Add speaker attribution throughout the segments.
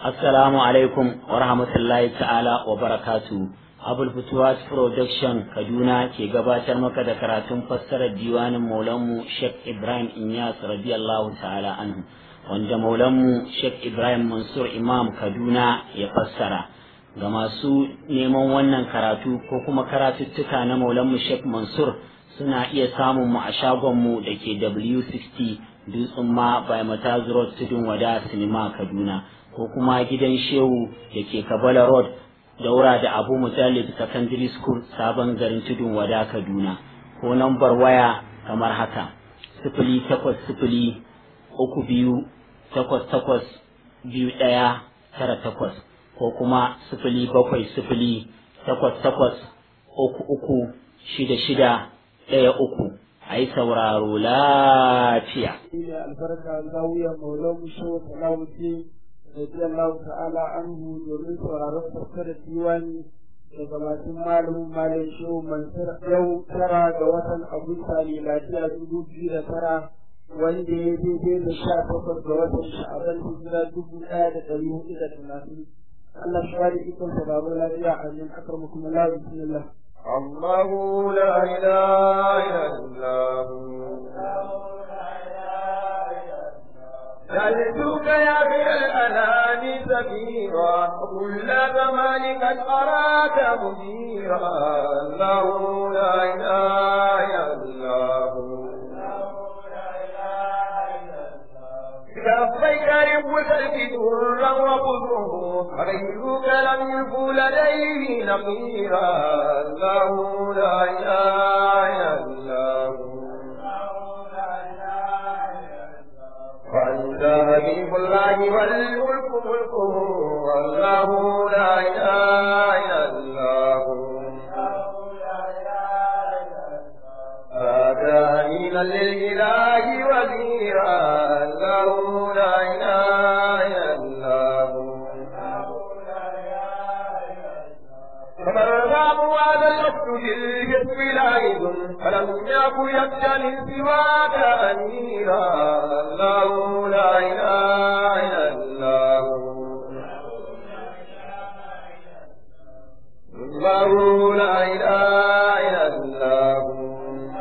Speaker 1: Assalamu alaikum wa rahmatullahi ta'ala wa barakatu. Abul Futuwas Production Kaduna ke gabatar maka da karatun fassarar diwanin Maulanmu Sheikh Ibrahim Inyas radiyallahu ta'ala anhu wanda Maulanmu Sheikh Ibrahim Mansur Imam Kaduna ya fassara. Ga masu neman wannan karatu ko kuma karatuttuka na Maulanmu Sheikh Mansur suna iya samun mu a shagonmu da ke W60 Dutsen ma by Mataz Road Tudun Wada Sinima Kaduna. ko kuma gidan shehu da ke kabala road daura da abu mujallid secondary school sabon garin tudun wada kaduna ko nambar waya kamar haka sifili takwas sifili uku biyu takwas takwas biyu ɗaya tara takwas ko kuma sifili bakwai sifili takwas takwas uku uku shida shida ɗaya uku a yi sauraro lafiya.
Speaker 2: albarka zawiyar maulan shehu salawuddin radiyallahu ta'ala anhu domin sauraron fassarar diwani daga masu malamin malam shehu mansur yau tara ga watan agusta ne lafiya dubu biyu da tara wanda ya daidai da sha takwas ga watan sha'aban hijira dubu ɗaya da ɗari hudu da talatin Allah shi bada ikon sa babu lafiya amin akar mu kuma la bismillah
Speaker 3: الله لا إله إلا هو جلدك يا في الأنام سفيرا كل زمان قد أراك مديرا الله لا إله إلا هو كفيك ربك درا وقدره غيرك لم يكن لديه نقيرا الله لا إله إلا هو وأنت حبيب الله والملك ملكه والله لا إله إلا هو آتانينا للإله وزيرا الله لا إله إلا هو فمن رام هذا الوقت بالجسم لاعب فلم يكن يخشى من سواك أميرا الله لا إله إلا هو الله لا إله إلا هو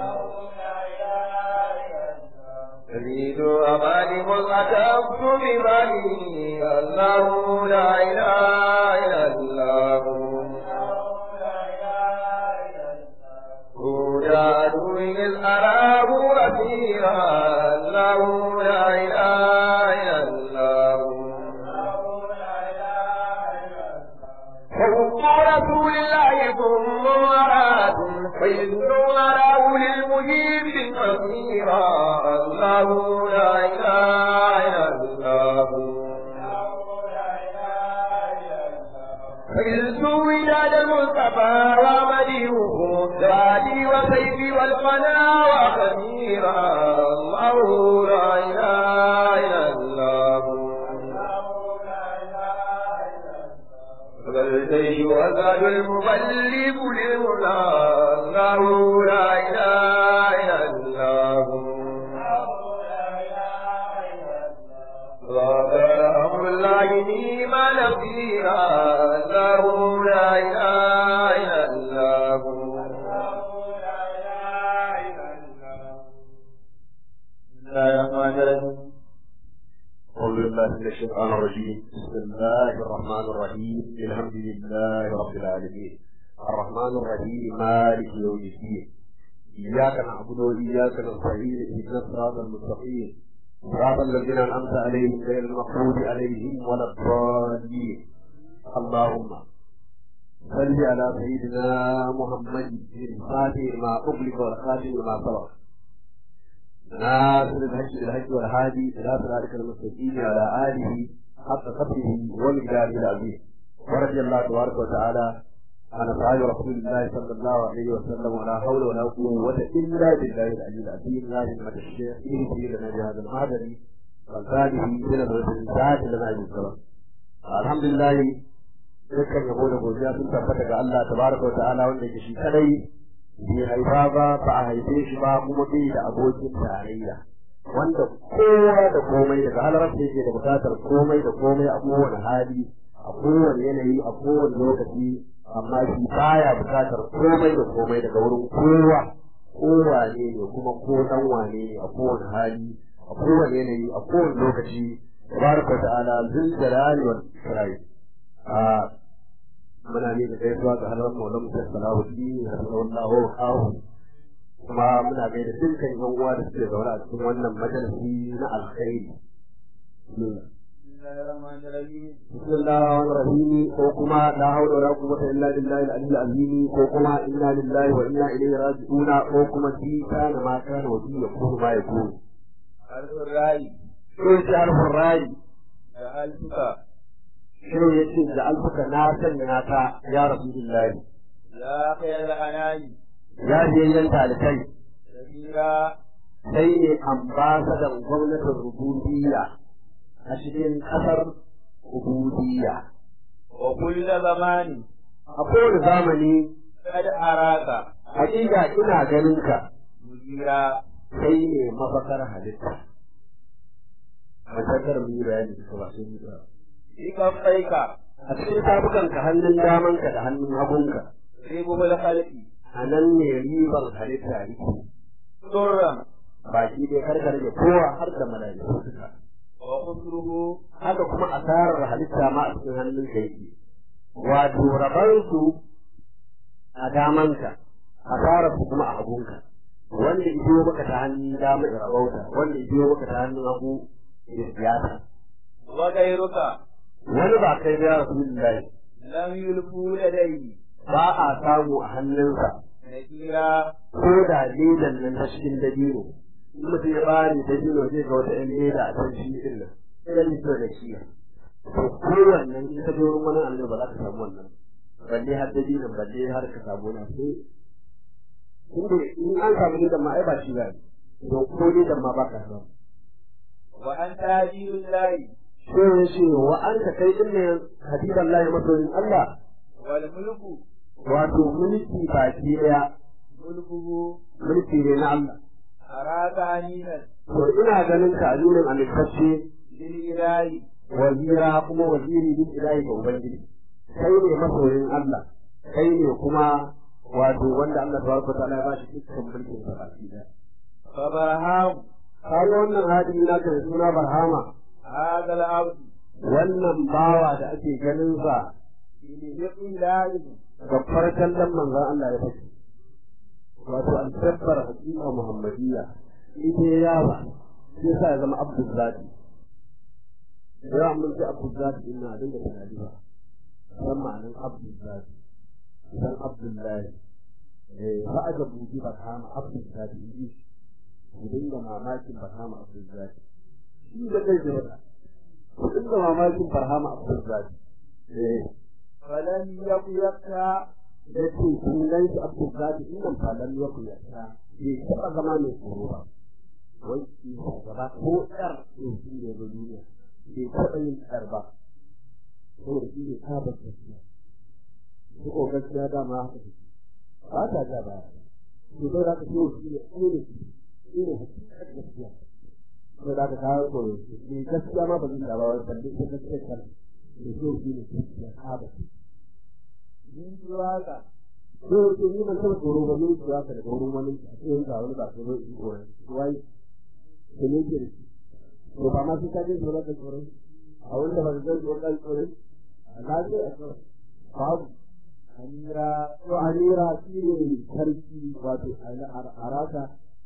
Speaker 3: تريد أماني ملأتمت بمالي الله لا إله إلا هو هدى إذ أراه أثيرا الله لا إله إلا هو حب رسول الله ثم مراد فإذ أراه للمجيب أثيرا الله لا إله إلا هو فإذ وداد المصطفى ومديه زادي وسيفي والقنا وخميرا الله لا إله إلا هو فالجيش وزاد المبلغ للمنى الله لا إله إلا هو وقال أمر الله نيما نصيرا الله لا إله إلا هو
Speaker 4: أعوذ بالله من الشيطان الرجيم بسم الله الرحمن الرحيم الحمد لله رب العالمين الرحمن الرحيم مالك يوم الدين إياك نعبد وإياك نستعين اهدنا الصراط المستقيم صراط الذين أنعمت عليهم غير المغضوب عليهم ولا الضالين اللهم صل على سيدنا محمد الفاتح ما أغلق والخاتم لما سبق ناصر الحج بالحج والهادي إلى صراطك المستقيم وعلى آله حق قدره ومقداره العظيم ورضي الله تبارك وتعالى عن أصحاب رسول الله صلى الله عليه وسلم ولا حول ولا قوة إلا بالله العلي العظيم لا همة الشيخ إيه لنا بهذا المعدن وزاده من الرسالات لنا بالسلام الحمد لله dukkan yabo da godiya sun tabbata ga Allah tabaraka wa ta'ala wanda ke shi kadai bai haifa ba ba a haife shi ba kuma bai da abokin tarayya wanda kowa da komai daga halarar da yake da bukatar komai da komai a kowane hali a kowane yanayi a kowane lokaci amma shi baya bukatar komai da komai daga wurin kowa kowane ne kuma ko dan wane ne a kowane hali a kowane yanayi a kowane lokaci tabaraka ta'ala zul jalali wal ikram a muna ne da gaisuwa ga halar maulan musa salahuddin rahimahullahu wa qahu kuma muna gaida dukkan yan uwa da suke zaune a cikin wannan majalisi na alkhairi بسم الله الرحمن الرحيم ko kuma la hawla wala quwwata illa billahi al-aliyyil azim ko kuma inna lillahi wa inna ilaihi raji'un ko kuma fi kana ma kana wa fi yakunu ma yakunu
Speaker 3: الرأي
Speaker 4: ko shi harfin rayi
Speaker 3: جعلتك
Speaker 4: shi ya ce da alfuka na sanya ka ya rasulullahi
Speaker 3: يا خير الأنام
Speaker 4: ya je yan talibai
Speaker 3: سفيرا
Speaker 4: sai ne ambasadan gwamnatin rububiyya a cikin kasar rububiyya
Speaker 3: وكل زمان
Speaker 4: a kowane zamani
Speaker 3: قد أراك
Speaker 4: hakika ina ganin ka
Speaker 3: مديرا
Speaker 4: kai ne mafakar halitta matakar mu yi bayani da ba sai yi ba
Speaker 3: في كفيك
Speaker 4: a cikin tafukanka hannun damanka da hannun hagunka
Speaker 3: ربه الخلق
Speaker 4: a nan ne ribar halitta yake
Speaker 3: سرا
Speaker 4: baki dai karkar da kowa har da mala'iku suka
Speaker 3: وخسره
Speaker 4: haka kuma asarar halitta ma a cikin hannun ka yake wato rabansu a damanka asarar su kuma a hagunka wanda ido maka ta hannun dama ya rabauta wanda ido maka ta hannun hagu ya siyasa
Speaker 3: وغيرك
Speaker 4: wani ba kai ya rasulullahi
Speaker 3: لم يلفوا لديه
Speaker 4: ba a samu a hannunsa
Speaker 3: نكيرا
Speaker 4: ko da ledan nan ta cikin dabino in mutum ya bani dabino zai ga wata yan leda a can shi din nan sai ni so da shi to kowannen in ka je wurin wani annabi ba za ka samu wannan balle har dabinon balle har ka samu na sai inda in an samu ledan ma ai ba shi ba ne to ko ledan ma ba ka samu
Speaker 3: وأنت هدي الله
Speaker 4: sai ya ce wa an ka kai din ne hadisan Allah masoyin Allah
Speaker 3: والملك
Speaker 4: wato mulki baki daya
Speaker 3: ملكه
Speaker 4: mulki ne na Allah
Speaker 3: أراك أمينا
Speaker 4: to ina ganin ka azumin amintacce
Speaker 3: للإله
Speaker 4: wazira kuma waziri bin ilahi ga ubangiji kai ne masoyin Allah kai ne kuma wato wanda Allah tabaraka ta'ala ya bashi dukkan mulkin sa baki da
Speaker 3: فبرهام
Speaker 4: kaga wannan hadisi na da suna barhama
Speaker 3: هذا العبد
Speaker 4: wannan bawa da ake ganin sa
Speaker 3: بلحق الله
Speaker 4: babbar kallon manzon Allah ya fashe wato an tabbar hakika muhammadiyya ita ya yaba sai sa ya zama abdul zati ya mun ce abdul zati ina dinga tunani ba san ma'anin abdul zati san abdullahi eh fa aka buji barhama abdul zati inji ku dinga mamakin barhama abdul zati shi da kai da wata ku dinga mamakin barhama abdul zati eh
Speaker 3: فلم يقيك
Speaker 4: da ce kun gan shi abdul zati in nan fa lam yaku ya ta bai taba zama mai tsoro ba wai shi gaba ko tsar to shi ne ga duniya bai taba yin tsar ba saboda shi ne tabar gaskiya su ko gaskiya dama haka take ba ta ja ba to dai za ka ce shi ne tsere shi ne hakikar gaskiya to da ka kawo ko ne gaskiya ma ba zai da ba wai balle ita gaskiya kan da shi ne gaskiya tabar
Speaker 3: من سواك
Speaker 4: ko ke ni ban taɓa tsoro ba mun tsaya ka daga wurin wani a cikin ga wani ba tsoro in tsoro wai ke ne ke da shi to ba ma sai ka je tsoro ka tsoro a wanda ba zai tsoro ka tsoro a lafiya a tsoro babu
Speaker 3: أميرا
Speaker 4: to amira shi ne sarki wato araka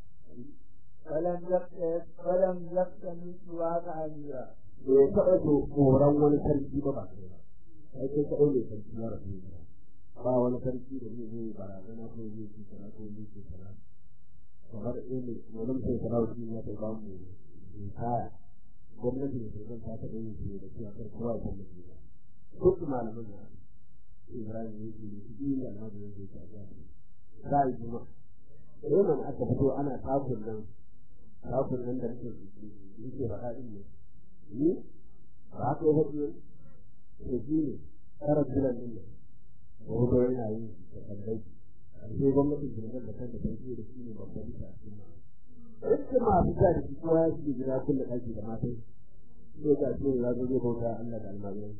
Speaker 3: فلم يقتل فلم يقتل من سواك أميرا
Speaker 4: bai taɓa tsoron wani sarki ba ba kai ba sai kai kaɗai ne sarki ya rasu ba wani sarki da zai zai barazana ko zai ci sana ko zai ci sana kamar irin wani sai sarauci ya ta ba mu kaya gwamnati da shugaban ta taɓa yin su da cewa kar kowa ya tallafi ba duk malaman da Ibrahim ya ce su biyu da almajin ya ce ta ja za a yi juma sai man aka fito ana takun nan takun nan da nake yake faɗa din ne ni ba haka ya faɗi to shi ne karar jiran din nan ko yana yi da kallai sai gwamnatin jirgin da kanta ta ce da shi ne babban ta Yadda masu sa da shi kowa ya shige gida kulle ɗaki da matan sai ga ce ya zo zai bauta Allah da almajiran.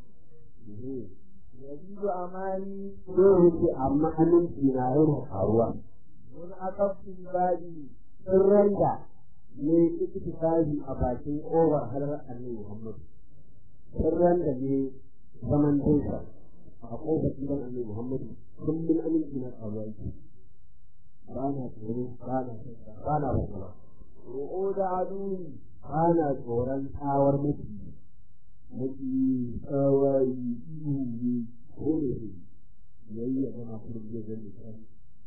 Speaker 2: يزيد أماني
Speaker 4: Sai yake amma aminci na yana faruwa.
Speaker 2: من أقفت البادي
Speaker 4: Sirran da ne ikitifaji a bakin ƙofar halar Annabi Muhammad. Sirran da ne zaman dinsa a ƙofar gidan Annabi Muhammad kullum aminci na faruwa yake. Ba na tsoro, ba na shakka, ba na fargaba.
Speaker 2: رؤود عدوي
Speaker 4: ba na tsoron tsawar maki maki tsawari ihu ne ko ne ne yayi ya zama kurin zai zan da kan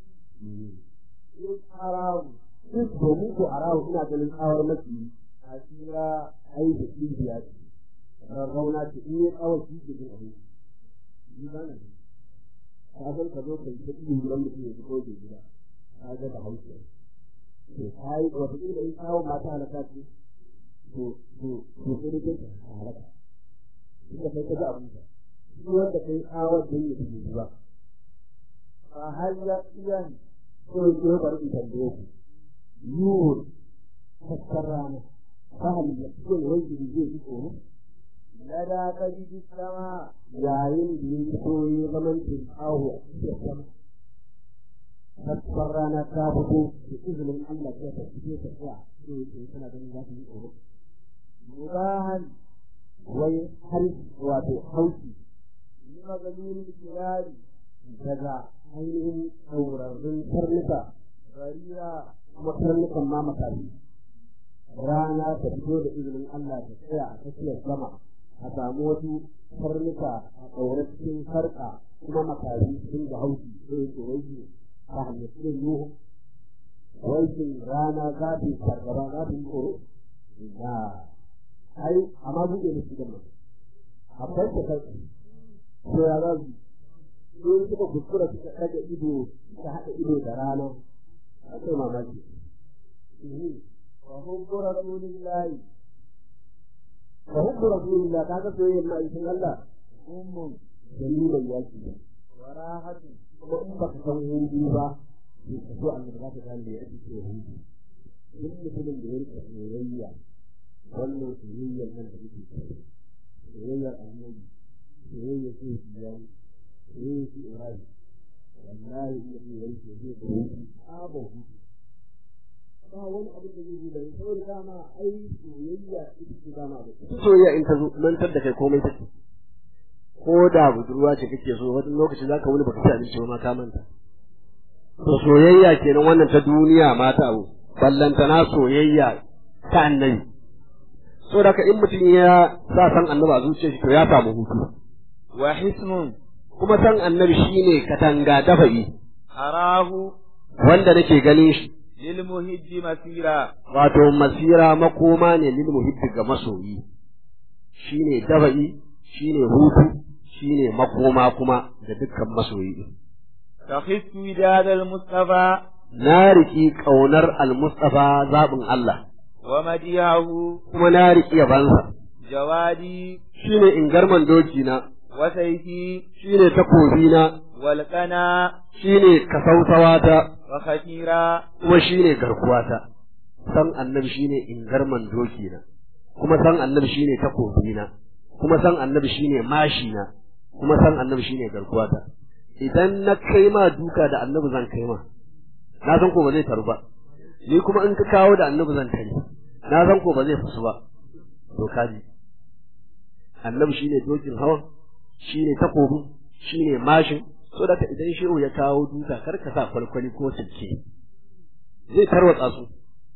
Speaker 2: إذ أراه
Speaker 4: duk domin ko a rahu ina ganin tsawar maki
Speaker 2: أسيرا
Speaker 4: ai da cibiya ce rarrauna ce in yi tsawar shi ke jin abin ni ba na ka san ka zo kai ta ihu gidan mutum ya fito da gida ka ga da hausa to kai wata kila in tsawon mata halaka ce to to to sai dai ka halaka inda kai ka ga abin ka shi wanda kai tsawar da yake yi ba
Speaker 2: فهل يقين
Speaker 4: to ke bari in tambaye ku yiwu fakkar rana fahal ya ce wanda zai ji tsoro
Speaker 2: لدى كبد السماء
Speaker 4: yayin da ya fito ya zaman tinkawo a cikin sama fakkar rana ta fito da izinin Allah sai ta fito ta tsaya sai ya ce tana ganin za ta yi tsoro
Speaker 2: مباها
Speaker 4: wai har wato hauki
Speaker 2: لمغلول الكلاب
Speaker 4: daga ainihin tsaurarrun karnuka
Speaker 2: غريرا
Speaker 4: kuma karnukan ma makafi rana ta fito da izinin Allah ta tsaya a tsakiyar sama a samu wasu karnuka a ɗaure cikin sarƙa kuma makafi sun da hauki sai tsoron su ta hanyar cikin nuhu waikin rana za ta yi fargaba za ta yi tsoro na ai amma buɗe da shi gama akwai ta kai to ya za su in suka kuskura suka ɗaga ido suka haɗa ido da rana a kai mamaki
Speaker 2: وحب رسول الله
Speaker 4: wa hubbu rasulillah kaga soyayyar ma'aikin Allah
Speaker 2: أم
Speaker 4: dalilin yaki ne
Speaker 2: وراحة
Speaker 4: kuma in baka san hudu ba to ka so annabi za ka gane da yake ce hudu duk mutumin da ya rika soyayya wannan soyayyar nan da muke ciki soyayyar annabi soyayyar ce biyani soyayyar ce ibrahim wallahi in mutum ya rike zai ga hudu sabon hudu ba wani abin da zai yi da saboda dama ai soyayya ita ce dama da ita soyayya in ta zo mantar da kai komai take ko da budurwa ce kake so wani lokaci zaka wuni baka ci abinci ba ma ka manta to soyayya kenan wannan ta duniya ma ta abu ballantana soyayya ta annabi so da in mutum ya sa san annabi a zuciyar shi to ya samu hutu
Speaker 2: وحسن
Speaker 4: kuma san annabi shine katanga dafa'i
Speaker 2: أراه
Speaker 4: wanda nake ganin shi
Speaker 2: للمهج مسيرا
Speaker 4: wato masira makoma ne lil muhibbi ga masoyi shine dafa'i shine hutu shine makoma kuma ga dukkan masoyi
Speaker 2: تخف وداد المصطفى
Speaker 4: na riki ƙaunar al-Mustafa zaɓin Allah,
Speaker 2: ومديعه
Speaker 4: kuma na riki yabansa,
Speaker 2: جوادي
Speaker 4: shi ne ingarman dokina,
Speaker 2: وسيفي
Speaker 4: shi ne takobina,
Speaker 2: والقنا
Speaker 4: shi ne kasautawata,
Speaker 2: وخشيرا
Speaker 4: kuma shi ne garkuwata. San annabi shi ne ingarman dokina, kuma san annabi shi ne takobina, kuma san annabi shi ne mashina, kuma san annabi shi ne garkuwata. Idan na kai ma duka da annabi zan kai ma, na san ko ba zai taru ba, ni kuma in ka kawo da annabi zan tare, na san ko ba zai fasu ba. to kaji annabi shine dokin hawan shine takobin shine mashin so da idan shehu ya kawo duka kar ka sa kwalkwali ko silke zai tarwatsa su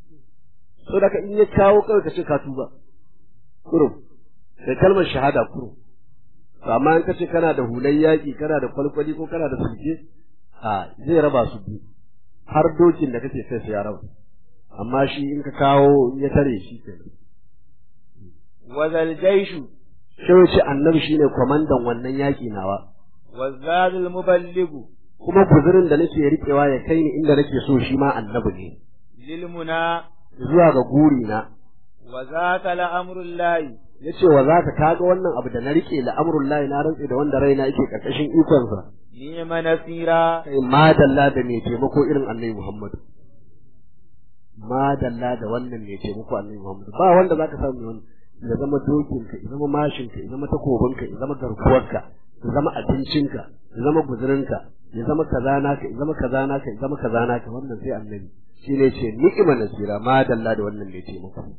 Speaker 4: so da in ya kawo kawai ka ce ka tuba kurum da kalmar shahada kurum to amma in ka ce kana da hulan yaki kana da kwalkwali ko kana da silke a zai raba su biyu har dokin da kake sai su ya raba amma shi in ka kawo ya tare shi kenan
Speaker 2: وذا الجيش
Speaker 4: sai ce annabi shine kwamandan wannan yaki nawa
Speaker 2: والزاد المبلغ
Speaker 4: kuma guzurin da nake riƙewa ya kai ni inda nake so shi ma annabi ne
Speaker 2: للمنى
Speaker 4: zuwa ga guri na
Speaker 2: وذاك لأمر الله
Speaker 4: yace wa zaka kaga wannan abu da na rike la'amrullahi na rantse da wanda raina yake karkashin ikonsa
Speaker 2: نعم نصيرا
Speaker 4: kai madalla da mai taimako irin annabi Muhammad madalla da wannan ne ce muku annabi Muhammad ba wanda zaka samu wani ya zama dokinka ya zama mashinka ya zama takobinka ya zama garkuwarka ya zama abincinka ya zama guzurinka ya zama kaza naka ya zama kaza naka ya zama kaza naka wannan sai annabi shi ne ce ni'ima nasira madalla da wannan ne ce muku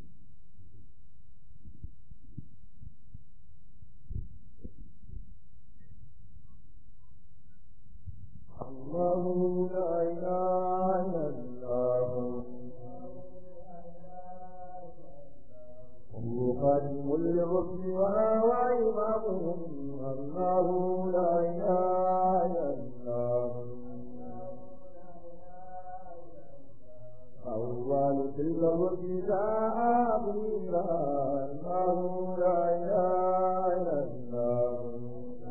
Speaker 3: الله لا إله إلا الله هو خاتم الرسل وهو إمامهم الله لا إله إلا الله أول تلك الرسل جاء أخيرا الله لا إله إلا الله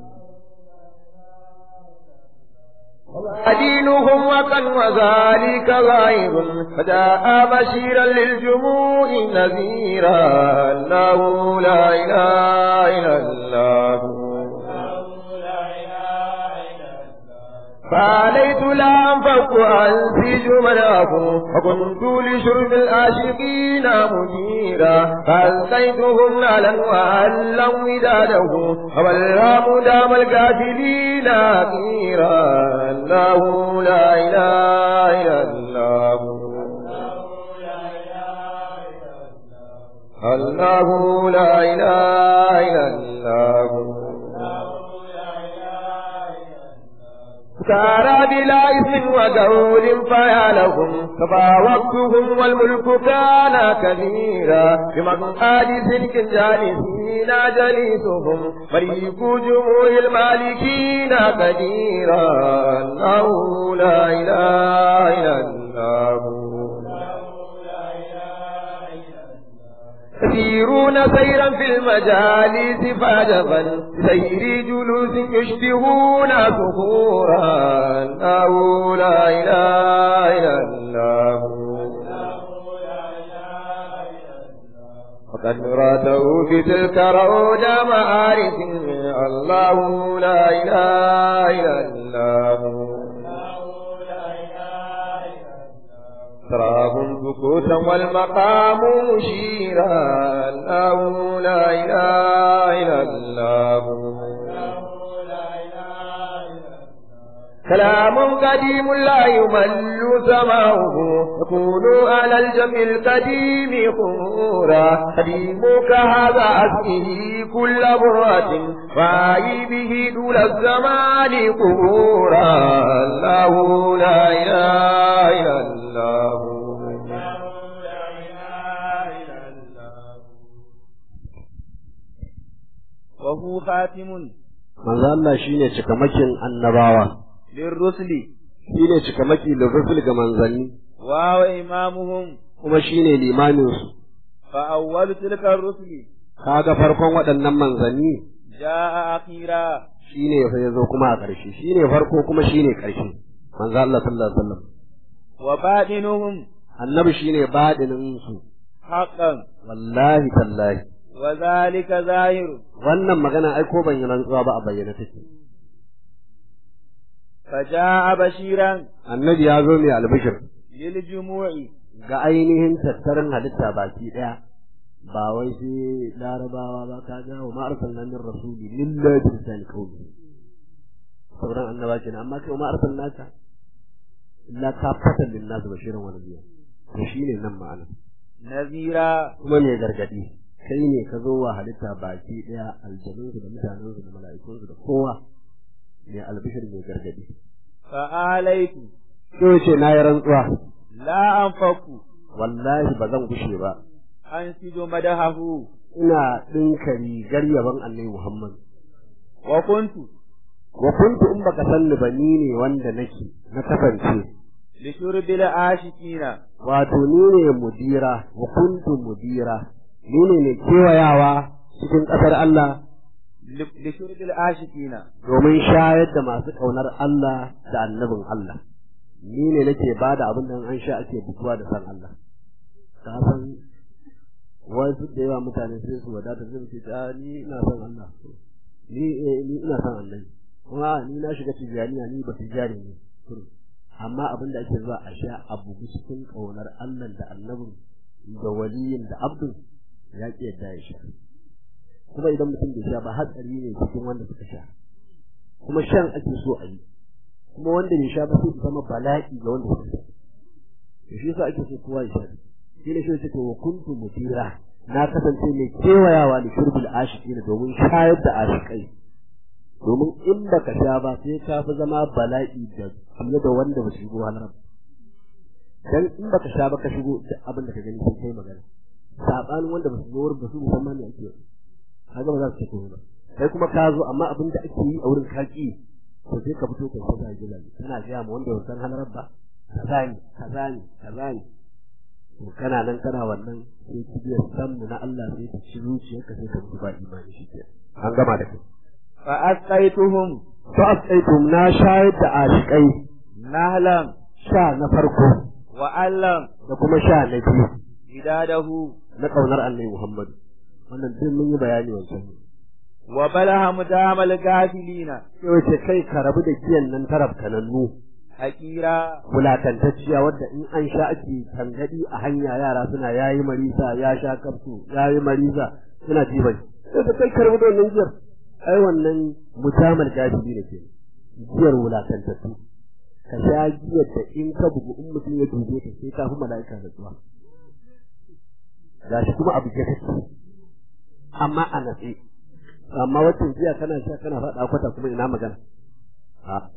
Speaker 3: دينهم وكان وذلك غيب فجاء بشيرا للجموع نذيرا انه لا اله الا الله فعليت لا أنفق أنسج مناه وكنت لشرب العاشقين مديرا فألقيتهم نالا وألا وداده وبلغ دام الكافرين أخيرا الله لا إله إلا الله الله لا إله إلا الله سار بلا إثم وقول فيا لهم تفاوقتهم والملك كان كثيرا بمقعد سلك جالسين جليسهم فريق جموع المالكين كثيرا الله لا إله إلا الله يسيرون سيرا في المجالس فعجبا سير جلوس يشبهون صخورا أنه لا إله إلا الله وقد راته في تلك روض معارف الله لا إله إلا الله تراهم سكوتا والمقام مشيرا الله لا إله إلا الله كلام قديم لا يمل سماؤه يكون على الجمع القديم خمورا قديمك هذا أسمه كل برة فاي به دول الزمان قبورا الله لا إله إلا الله
Speaker 2: وهو خاتم
Speaker 4: manzo Allah shine cikamakin annabawa
Speaker 2: للرسل
Speaker 4: shine cikamaki lirrusul ga manzanni
Speaker 2: وهو إمامهم
Speaker 4: kuma shine limamin su
Speaker 2: فأول تلك الرسل
Speaker 4: kaga farkon waɗannan manzanni
Speaker 2: جاء أخيرا
Speaker 4: shine sai yazo kuma a ƙarshe shine farko kuma shine ƙarshe manzo Allah sallallahu alaihi wasallam
Speaker 2: وباطنهم
Speaker 4: annabi shine badinin su
Speaker 2: حقا
Speaker 4: wallahi tallahi
Speaker 2: وذلك ظاهر
Speaker 4: wannan magana ai ko ban yi rantsuwa ba a bayyana take
Speaker 2: فجاء بشيرا
Speaker 4: annabi ya zo mai albishir
Speaker 2: للجموع
Speaker 4: ga ainihin tattarin halitta baki daya ba wai sai larabawa ba ka ga wa ma'arsalna min rasuli lillahi bi lisan qawli sauran annaba kenan amma kai wa ma'arsalnaka illa kafatan lin nas bashiran wa nadhira to shine nan ma'ana
Speaker 2: نذيرا
Speaker 4: kuma mai gargadi kai ne ka zo wa halitta baki daya aljanun da mutanen da mala'ikun da kowa mai albishir mai gargadi
Speaker 2: فآليت
Speaker 4: to ce na yi rantsuwa
Speaker 2: لا أنفق
Speaker 4: wallahi ba zan gushe ba
Speaker 2: أنسج مدحه
Speaker 4: ina ɗinka rigar yaban annabi Muhammad
Speaker 2: وكنت
Speaker 4: wa kuntu in baka sanni ba ni ne wanda nake na kasance
Speaker 2: لشرب العاشقين
Speaker 4: wato ni ne mudira wa kuntu mudira ni ne mai kewayawa cikin ƙasar Allah
Speaker 2: ل- لشرب العاشقين
Speaker 4: domin shayar da masu ƙaunar Allah da annabin Allah ni ne nake ba da abin da an sha ake bukuwa da san Allah ka san wasu da yawa mutane sai su wadata sai su ce "Ah, ni ina son Allah ni eh, ni ina son Allah kuma ni na shiga tijaniya ni ba tijani ne amma abin da ake zuwa a sha abu cikin ƙaunar Allah da annabin da waliyin da abdul ya ƙi yadda ya sha kuma idan mutum bai sha ba hatsari ne cikin wanda suka sha kuma shan ake so a yi kuma wanda bai sha ba sai su zama bala'i ga wanda suka sha to shi yasa ake so kowa ya sha shi ne shi ce to wa kuntu mutira na kasance mai kewayawa da shurbil ashiki ne domin shayar da ashikai domin in baka sha ba sai ka fi zama bala'i da fiye da wanda ba su shigo halar dan in baka sha ba ka shigo da abin da ka gani sai kai magana sabanin wanda ba su zo wurin ba su musamman ne ake kaga ba za su ce komai ba kai kuma ka zo amma abin da ake yi a wurin kaki to sai ka fito kai sai ka gila kana ga mu wanda ba san halar ba kaza ne kaza ne kaza ne to kana nan kana wannan sai kibiyar samu na Allah sai ta ci zuciyarka sai ka mutu ba imani shi ke an gama da kai
Speaker 3: fa asqaituhum
Speaker 4: fa asqaitum na shayar da ashikai
Speaker 3: nahlan
Speaker 4: sha na farko
Speaker 3: wa allam
Speaker 4: da kuma sha na biyu
Speaker 3: idadahu
Speaker 4: na kaunar annabi Muhammad wannan duk mun yi bayani wancan
Speaker 3: wa balaha mudamal gafilina
Speaker 4: sai wace kai ka rabu da kiyan nan taraf kanannu
Speaker 3: hakira
Speaker 4: wulatantacciya wadda in an sha ake tangadi a hanya yara suna yayi marisa ya sha kafsu yayi marisa suna jiban sai ka kai ka rabu da wannan giyar ai wannan mudamal gafili ne ke giyar wulatantattu ka sha giyar da in ka bugu in mutum ya dube ka sai ka fi mala'ika da tsuwa gashi kuma abu ke take amma a natsi amma wacce jiya kana sha kana faɗa kwata kuma ina magana a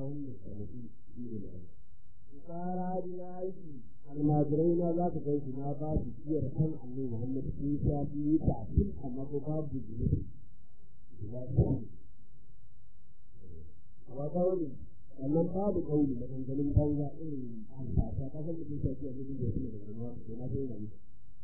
Speaker 4: almajirai na za ka kai su na ba su jiyar kan annabi Muhammad sun sha biyu ta tun amma ko babu jini wa kawai sannan babu kauli da ganganin banza irin alfasa ka san mutum shafi a cikin da yake da ganganuwa to na sai rabi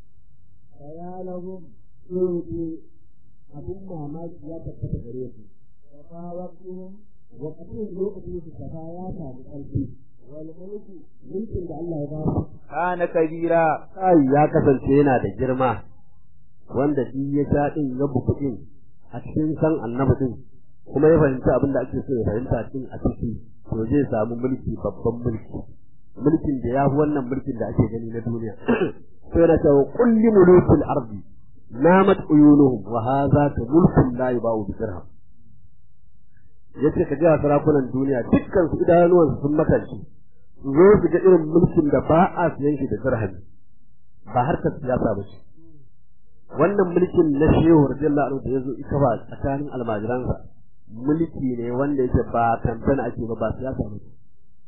Speaker 4: bayalahum sai abin mamaki ya tabbata gare su tafawatuhum wa qatun lokacin su safa ya samu ƙarfi wal mulku mulkin da Allah ya ba su
Speaker 3: kana kabira
Speaker 4: kai ya kasance yana da girma wanda shi ya sha din ya buku din a cikin san annabi din kuma ya fahimci abin da ake so ya fahimta din a ciki to zai samu mulki babban mulki mulkin da ya fi wannan mulkin da ake gani na duniya sai na cewa kulli mulukul ardi namat uyunuhum wa hadha ka mulkun la yubau bi dirham yace ka ga sarakunan duniya dukkan su idanuwan sun makanci su zo su ga irin mulkin da ba a siyan shi da dirham ba harkar siyasa ba ce wannan mulkin na shehu radiyallahu anhu da yazo ita ba tsakanin almajiransa mulki ne wanda yake ba kamfen ake ba ba siyasa ba ce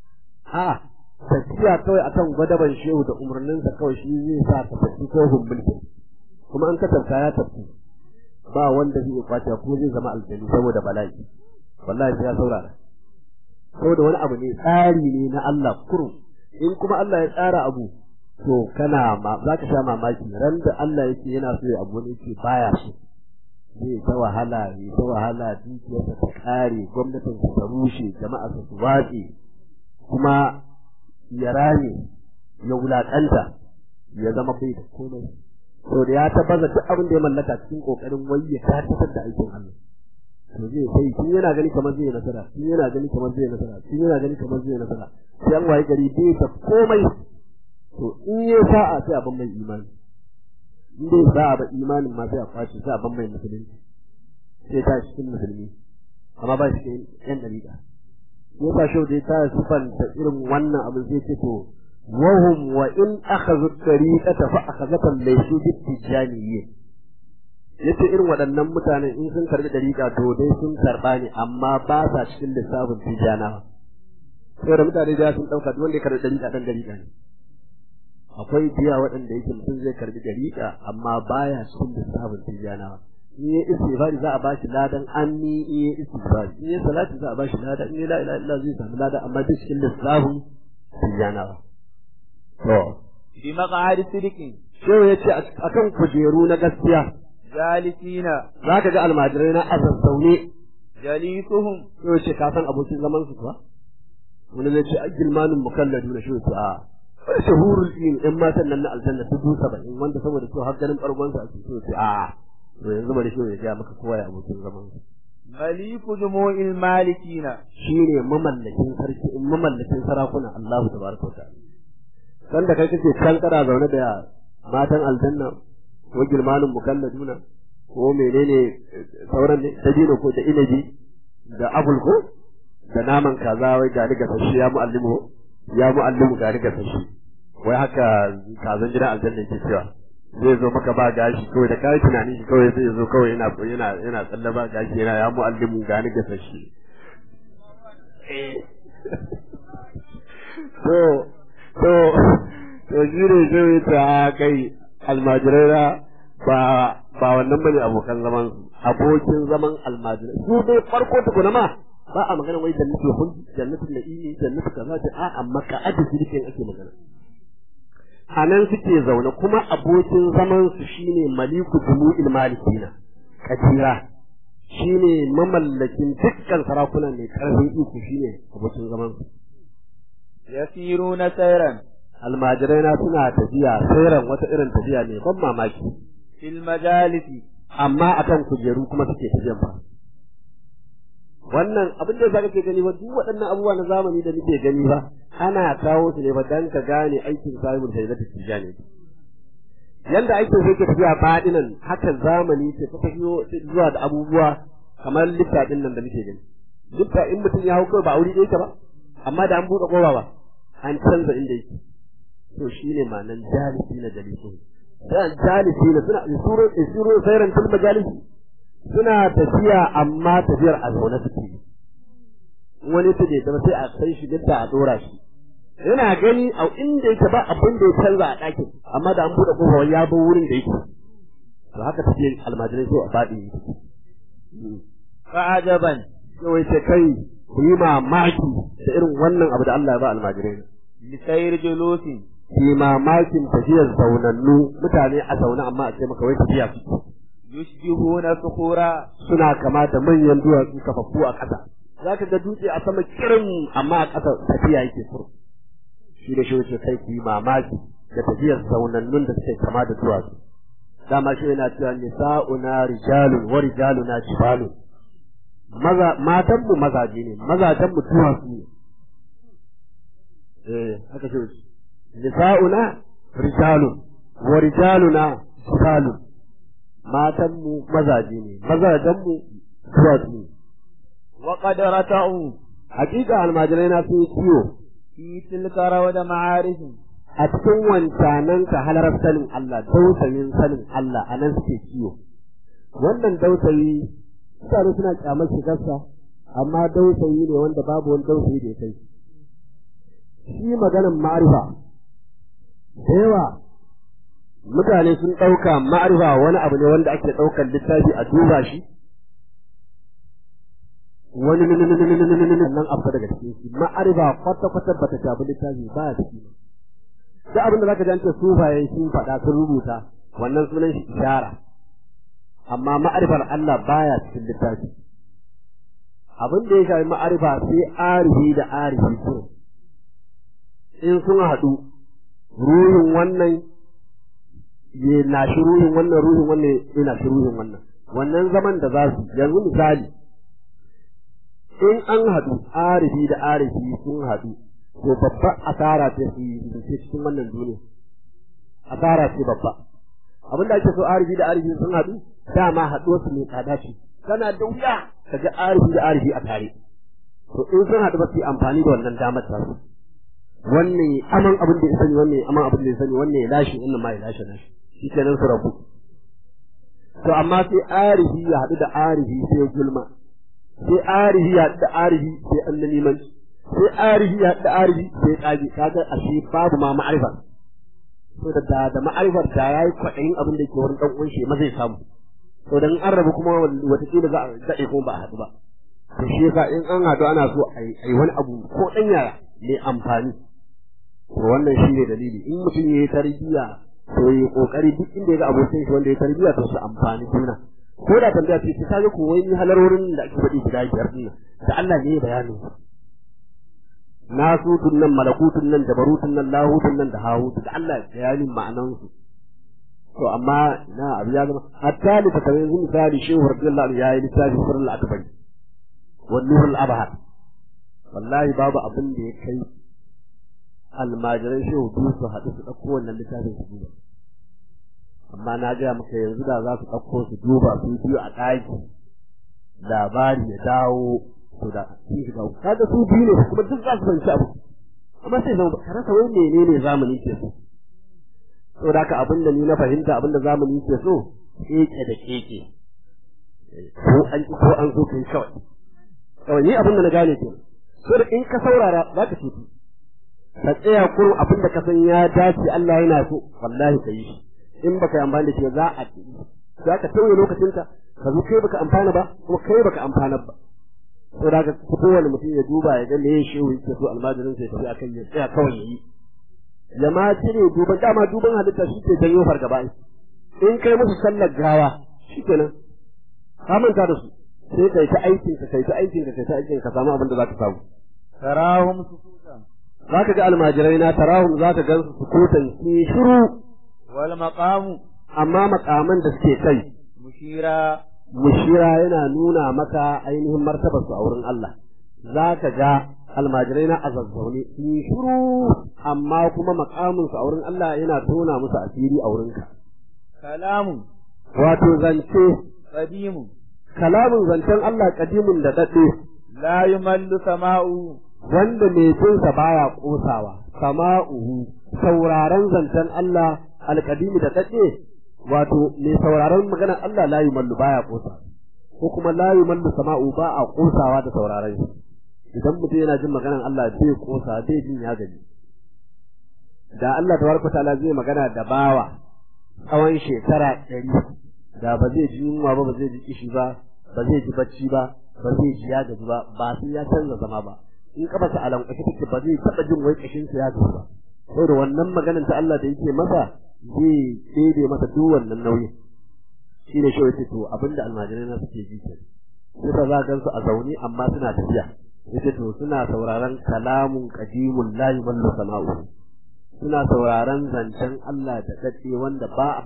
Speaker 4: a tafiya kawai akan gwadaban shehu da umarninsa kawai shi zai sa ka tafi kohun mulkin kuma an kasanta ya tafi ba wanda zai kwace ko zai zama aljani saboda bala'i wallahi sai ya saurara saboda wani abu ne tsari ne na Allah kurum in kuma Allah ya tsara abu to kana ma za ka sha mamaki ran da Allah yake yana so ya abu wani yake baya so zai ta wahala ne ta wahala dukiyarsa ta kare gwamnatin ta rushe jama'a su watse kuma ya rame ya wulakanta ya zama bai da komai to da ya tabbaza duk abin da ya mallaka cikin kokarin wai ya tabbatar da aikin Allah to zai sai tun yana gani kamar zai nasara tun yana gani kamar zai nasara tun yana gani kamar zai nasara sai an waye gari bai da komai to in ya sa'a sai abin mai imani in dai sa'a ba imanin ma sai a kwace sai abin mai musulunci sai ta cikin musulmi amma ba shi yan dariƙa yasa shau dai ta sifanta irin wannan abin sai ce to wahum wa in akhadhu tariqata fa akhadhatan laysu bittijaniyyin yace irin waɗannan mutanen in sun karbi dariƙa to dai sun karba ne amma ba sa cikin lissafin tijanawa saboda mutane da sun dauka duk wanda ya karbi dariƙa dan dariƙa ne akwai biya waɗanda yake mutum zai karbi dariƙa amma baya cikin lissafin tijanawa in yi istighfari za a ba shi ladan anni in yi istighfari in yi salati za a ba shi ladan in yi la ilaha illa zai samu ladan amma duk cikin lissafin tijanawa to
Speaker 3: bi maq'ad sidiqin
Speaker 4: shehu yace akan kujeru na gaskiya
Speaker 3: jalisina
Speaker 4: za ka ga almajirai na azazzaune
Speaker 3: jalisuhum
Speaker 4: yau ce ka san abokin zaman su kuwa wani zai ce agilmanin mukalladu na shi a wani shahurul ilm ɗan matan nan na aljanna dubu saba'in wanda saboda su har ganin ɓargonsa a cikin su a to yanzu bari shi ya gaya maka kowa ya abokin zaman su
Speaker 2: maliku jumu'il malikina
Speaker 4: shine mamallakin sarki mamallakin sarakuna Allahu tabaraka wa ta'ala san da kai kake can kana zaune da matan aljanna ko girmanin mukalladuna ko menene sauran ne dabino ko da inabi da abul ko da naman kaza wai ga ni gasashi ya mu'allimu ya mu'allimu ga ni gasashi wai haka kazan gidan aljanna ke cewa zai zo maka ba gashi kawai da kai tunani shi kawai zai zo kawai yana yana yana tsalle ba gashi yana ya mu'allimu ga ni gasashi to to to shi ne zai ta kai almajirai na ba ba wannan bane abokan zaman su abokin zaman almajirai su dai farko tukuna ma ba a magana wai jannatul khuld jannatul na'imi jannatul kaza da a amma ka aje shirkin ake magana a nan suke zaune kuma abokin zaman su shine maliku jumu'il malikina kadira shine mamallakin dukkan sarakuna mai karfin iko shine abokin zaman su
Speaker 2: yasiruna sayran
Speaker 4: almajirai na suna tafiya sairan wata irin tafiya ne ban mamaki
Speaker 2: fil majalisi
Speaker 4: amma akan kujeru kuma suke tafiyan ba wannan abin da zaka ke gani ba duk waɗannan abubuwa na zamani da muke gani ba ana kawo su ne ba dan ka gane aikin sahibul sayyidatu tijani yanda aikin sai ke tafiya fadinan haka zamani ke ta tafiyo zuwa da abubuwa kamar lifta din nan da muke gani lifta in mutum ya hau kawai ba aure yake ba amma da an buɗe kowa ba an canza inda yake to shine ma'anan jalisi na jalisun dan jalisi na suna isuru isuru sayran fil majalisi suna tafiya amma tafiyar a zaune suke wani ta da sai a kai shi da a dora shi yana gani a inda yake ba abin da ya canza a ɗakin amma da an buɗe kofa ya bar wurin da yake to haka take almajirai sai a faɗi
Speaker 2: fa'ajaban
Speaker 4: sai ce kai ku yi mamaki da irin wannan abu da Allah ya ba almajirai
Speaker 2: lisayir julusin
Speaker 4: ki mamakin tafiyar zaunannu mutane a zaune amma a ce maka wai tafiya su
Speaker 2: yushbihuna sukhura
Speaker 4: suna kama da manyan duwatsu kafaffu a ƙasa za ka ga dutse a sama kirin amma a ƙasa tafiya yake furu shi da shi wuce kai ku yi mamaki da tafiyar zaunannun da suke kama da duwatsu dama shi yana cewa nisa'una rijalun wa rijaluna jibalun maza matanmu mazaje ne mazajenmu duwatsu ne eh haka shi wuce nisa'una rijalun wa rijaluna jibalun matanmu mazaje ne mazajenmu duwatsu ne
Speaker 2: wa qad rata'u
Speaker 4: hakika almajirai na sun yi ciwo
Speaker 2: fi tilka rawda ma'arifin
Speaker 4: a cikin wancanan ka halarar sanin Allah dausayin sanin Allah a nan suke ciwo wannan dausayi mutane suna kyamar shigarsa amma dausayi ne wanda babu wani dausayi da ya kai shi maganan ma'arifa da yawa mutane sun ɗauka ma'arifa wani abu ne wanda ake ɗaukar littafi a duba shi wani nan abu daga cikin shi ma'arifa kwata-kwata bata shafi littafi ba ya ciki duk abin da zaka ji an ce sufaye sun faɗa sun rubuta wannan sunan shi ishara amma ma'arifar Allah baya cikin littafi abin da ya shafi ma'arifa sai arihi da arihi su in sun haɗu ruhin wannan ya nashi ruhin wannan ruhin wannan ya nashi ruhin wannan wannan zaman da za su yanzu misali in an haɗu arifi da arifi sun haɗu to babba asara ce su yi cikin wannan duniya asara ce babba abin da ake so arifi da arifi sun haɗu dama haɗuwar su mai tsada ce kana da wuya ka ga arifi da arifi a tare to in sun haɗu ba su yi amfani da wannan damar ta su wannan aman abin da ya sani wannan aman abin da ya sani wannan ya lashe wannan ma ya lashe lashe shi kenan su rabu to amma sai arifi ya haɗu da arifi sai gulma sai arihi ya da arihi sai annanimanci sai arihi ya da arihi sai kaji kaga ashe babu ma ma'arifa to da da, da ma'arifar da yayi kwaɗayin abin da yake wurin dan uwan shi ma zai samu to dan an rabu kuma wata kila za a daɗe kuma ba a haɗu ba to shi yasa in an haɗu ana so a yi wani abu ko ɗan yaya mai amfani to wannan shi ne dalili in mutum ya yi tarbiyya to yi kokari duk inda ya ga abokin shi wanda ya tarbiyya to su amfani juna ko da tambaya ce ta kaga ko wai halarorin da ake faɗi guda biyar din da Allah ne bayanin nasutun nan malakutun nan jabarutun nan lahutun nan da hawut da Allah bayanin ma'anan su to amma na abu ya zama hatta da ta yanzu misali shehu radiyallahu anhu yayi littafi sirrul akbari wan nurul abhar wallahi babu abin da ya kai almajiran shehu biyu su haɗu su ɗauko wannan littafin su duba amma na gaya maka yanzu da za su ɗauko su duba su biyu a ɗaki labari ya dawo to da sun shiga uku kaga su biyu ne kuma duk za su fahimci abu amma sai zama ka rasa wai menene zamani ke so saboda haka abin da ni na fahimta abin da zamani ke so keke da keke ko an ko an so kai kawai kawai ni abin da na gane ke so da in ka saurara za ka tafi ka tsaya kurum abin da ka san ya dace Allah yana so wallahi ka yi shi in baka yi amfani da shi za a za ka tauye lokacinka ka zo kai baka amfana ba kuma kai baka amfana ba to da ka kowane mutum ya duba ya ga me ya shehu yake so almajirin sai tafi akan ya tsaya kawai yayi ya ma cire duban dama duban halitta shi ke janyo fargaba in kai musu sallar gawa shikenan ka manta da su sai kai ta aikin ka kai ta aikin ka kai ta aikin ka samu abin da zaka samu
Speaker 3: tarahum sukutan
Speaker 4: zaka ga almajirai na tarahum zaka gansu sukutan ki shiru
Speaker 3: wal maqamu
Speaker 4: amma makaman da suke kai
Speaker 3: mushira
Speaker 4: mushira yana nuna maka ainihin martabar su a wurin Allah za ka ga almajirai na azazzaune sun yi shiru amma kuma makamin su a wurin Allah yana tona musu asiri a wurinka
Speaker 3: kalamu
Speaker 4: wato zance
Speaker 3: qadimu
Speaker 4: kalamin zancen Allah kadimin da daɗe
Speaker 3: la yumallu sama'u
Speaker 4: wanda mai jinsa baya kosawa sama'uhu sauraron zancen Allah alkadimi da daɗe wato mai sauraron maganar Allah la yumallu baya kosa ko kuma la yumallu sama'u ba a kosawa da sauraron shi idan mutum yana jin maganar Allah bai kosa bai jin ya gaji da Allah tabaraka ta'ala zai magana da bawa tsawon shekara ɗari da ba zai ji yunwa ba ba zai ji kishi ba ba zai ji bacci ba ba zai ji ya gaji ba ba sai ya canza zama ba in kafa sa alan kwashi take ba zai taɓa jin wai kashin sa ya gaji ba saboda wannan maganar ta Allah da yake masa zai daidai masa duk wannan nauyin shi ne shi yace to abinda almajirai na suke ji ke sai za ga su a zaune amma suna tafiya yace to suna sauraron kalamun qadimun la yumallu sama'u suna sauraron zancen Allah da dace wanda ba a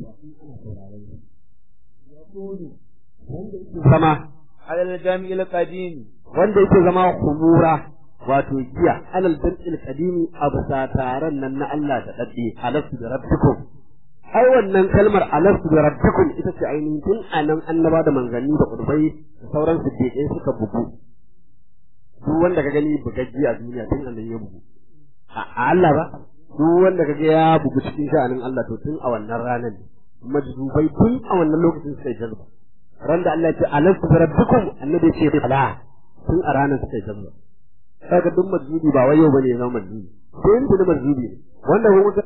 Speaker 4: zama
Speaker 3: alal jami'il qadim
Speaker 4: wanda yake zama kumura wato giya alal jam'il qadimi absa taran nan na Allah da dace alastu da rabbikum ai wannan kalmar alastu da rabbikum ita ce ainihin tun anan annaba da manzanni da kurbai da sauran su ke suka bugu duk wanda ka gani bugaggi a duniya tun annan ya bugu a Allah ba duk wanda ka ga ya bugu cikin sha'anin Allah to tun a wannan ranar ne majdubai tun a wannan lokacin suka yi jazba ran da Allah ya ce alastu da rabbikum annabi ya ce fala tun a ranar suka yi jazba kaga duk majdubi ba wai yau bane ya zama majdubi sai in tuni majdubi ne wanda kuma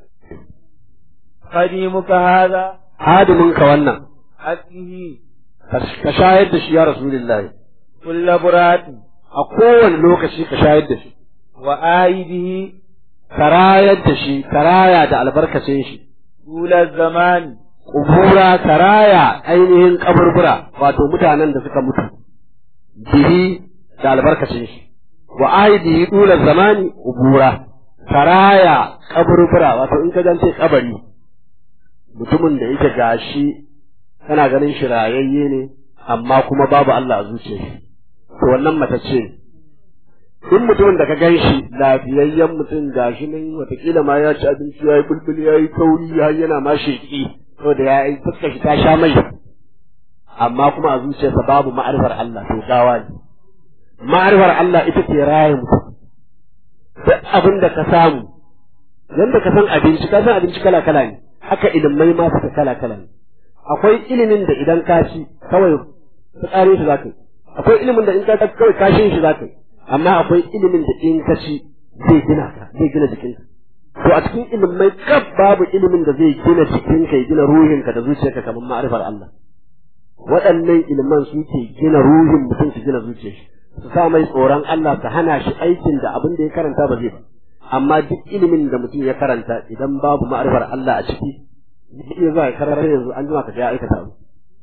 Speaker 3: qadimuka hadha
Speaker 4: hadimin ka wannan
Speaker 3: aslihi
Speaker 4: ka shayar da shi ya rasulullahi
Speaker 3: kullu burati
Speaker 4: a kowane lokaci ka shayar da shi
Speaker 3: wa aidihi
Speaker 4: ka rayar da shi ka raya da albarkacin shi
Speaker 3: tula zamani
Speaker 4: kubura ka raya ainihin kaburbura wato mutanen da suka mutu bihi da albarkacin shi wa aidihi dula zamani kubura ka raya kaburbura wato in ka gance kabari mutumin da yake gashi kana ganin shi rayayye ne amma kuma babu Allah a zuciyar shi to wannan matacce ne in mutumin da ka gan shi lafiyayyen mutum gashi nan watakila ma ya ci abinci ya yi bulbul ya yi kauri har yana ma sheƙi saboda ya yi fuskar shi ta sha mai amma kuma a zuciyarsa babu ma'arifar Allah to gawa ne ma'arifar Allah ita ce raye mutum duk abin da ka samu yanda ka san abinci ka san abinci kala kala ne haka ilimai ma suka kala kala ne akwai ilimin da idan ka ci kawai fitsarin shi za ka yi akwai ilimin da in ka ci kawai kashin shi za ka yi amma akwai ilimin da in ka ci zai gina ka zai gina jikinka to a cikin ilimai kaf babu ilimin da zai gina jikinka ya gina ruhinka da zuciyarka kamar ma'arifar Allah waɗannan iliman su ke gina ruhin mutum su gina zuciyar shi su sa mai tsoron Allah su hana shi aikin da abin da ya karanta ba zai ba amma duk ilimin da mutum ya karanta idan babu ma'arifar Allah a ciki zai iya zuwa ya karanta yanzu an jima ka ga ya aikata abu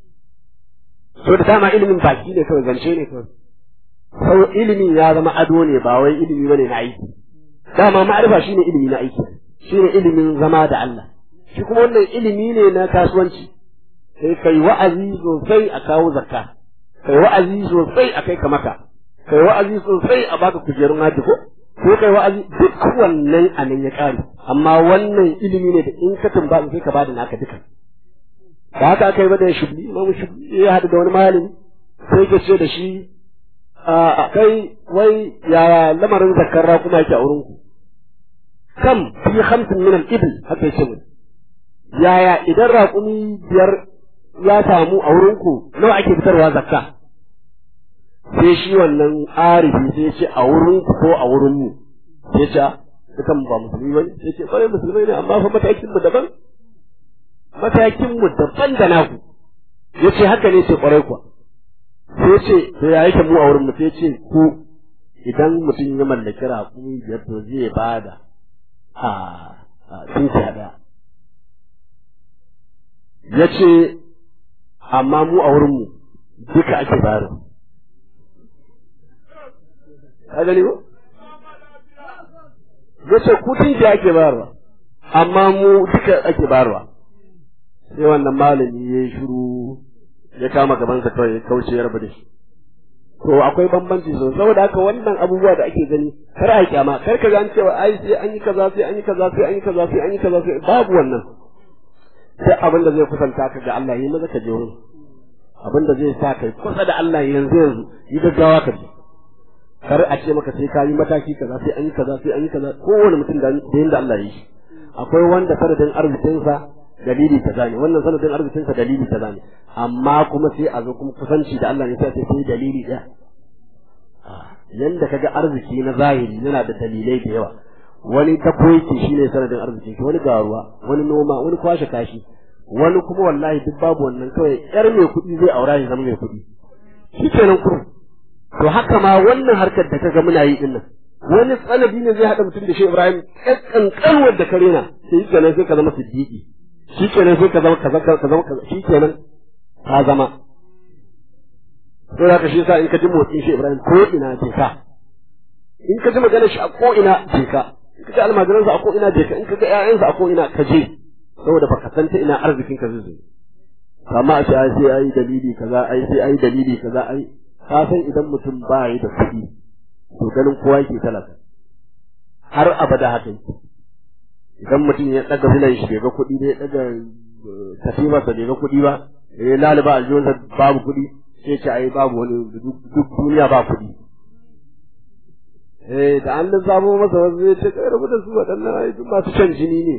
Speaker 4: so da dama ilimin baki ne kawai zance ne kawai sau ilimin ya zama ado ne ba wai ilimi bane na aiki dama ma'arifa shine ilimi na aiki shine ilimin zama da Allah shi kuma wannan ilimi ne na kasuwanci sai kai wa'azi sosai a kawo zakka kai wa'azi sosai a kai ka maka kai wa'azi sosai a baka kujerun haji ko ko kai wa'azi duk wannan a nan ya kare amma wannan ilimi ne da in ka tumba sai ka bada naka duka da haka aka yi ba da shubli imam shubli ya haɗu da wani malami sai ka ce da shi a kai wai yaya lamarin zakar raƙuma yake a wurin ku kam fi hamsin min al-ibl haka yace mu yaya idan raƙumi biyar ya samu a wurin ku nawa ake fitarwa zakka sai shi wannan arifi sai ce a wurin ku ko a wurin mu sai ce dukan ba musulmi bane sai ce kwarai musulmai ne amma fa matakin mu daban matakin mu daban da naku yace haka ne ce kwarai kuwa sai ce to ya yake mu a wurin mu sai ce ku idan mutum ya mallaki raƙumi biyar to zai bada a tunkiya ɗaya ya ce amma mu a wurinmu duka ake bayarwa ka gani ko ya ce ku tunkiya ake bayarwa amma mu duka ake bayarwa sai wannan malami ya yi shiru ya kama gabansa kawai ya kauce ya rabu da shi to akwai bambanci sosai saboda haka wannan abubuwa da ake gani kar a kyama kar ka an cewa ai sai an yi kaza sai an yi kaza sai an yi kaza sai an yi kaza sai babu wannan sai abin da zai kusanta ka ga Allah yi maza ka je wurin abin da zai sa kai kusa da Allah yanzu yanzu yi gaggawa ka je kar a ce maka sai ka yi mataki kaza sai an yi kaza sai an yi kaza kowane mutum da yanda Allah ya yi shi akwai wanda sanadin arzikinsa dalili kaza ne wannan sanadin arzikinsa dalili kaza ne amma kuma sai a zo kuma kusanci da Allah ne sai sai dalili ɗaya yanda kaga arziki na zahiri yana da dalilai da yawa wani ta koyki shine sanadin arziki wani garuwa wani noma wani kwashe kashi wani kuma wallahi duk babu wannan kawai yar mai kuɗi zai aura ya zama mai kuɗi shi kenan kurum to haka ma wannan harkar da kaga muna yi dinnan wani sanadi ne zai haɗa mutum da shi Ibrahim ƙanƙanwar da kare na sai kenan sai ka zama siddiqi shi kenan sai ka zama kaza ka zama kaza shi kenan ka zama sai haka shi yasa in ka ji motsin shi Ibrahim ko ina je ka in ka ji maganar shi a ko ina je ka in ka ji almajiransa a ko ina je ka in ka ga ƴaƴansa a ko ina ka je saboda baka san ta ina arzikin ka zai amma a ce ai sai ai dalili kaza ai sai ai dalili kaza ai ka san idan mutum ba yi da kuɗi to ganin kowa yake talaka har abada haka yake idan mutum ya ɗaga filan shi bai ga kuɗi bai ɗaga katifarsa bai ga kuɗi ba ya laliba aljihunsa babu kuɗi sai ce ai babu wani duk duniya ba kuɗi eh da an lissafo masa wasu zai ce kai rabu da su waɗannan ai duk masu shan jini ne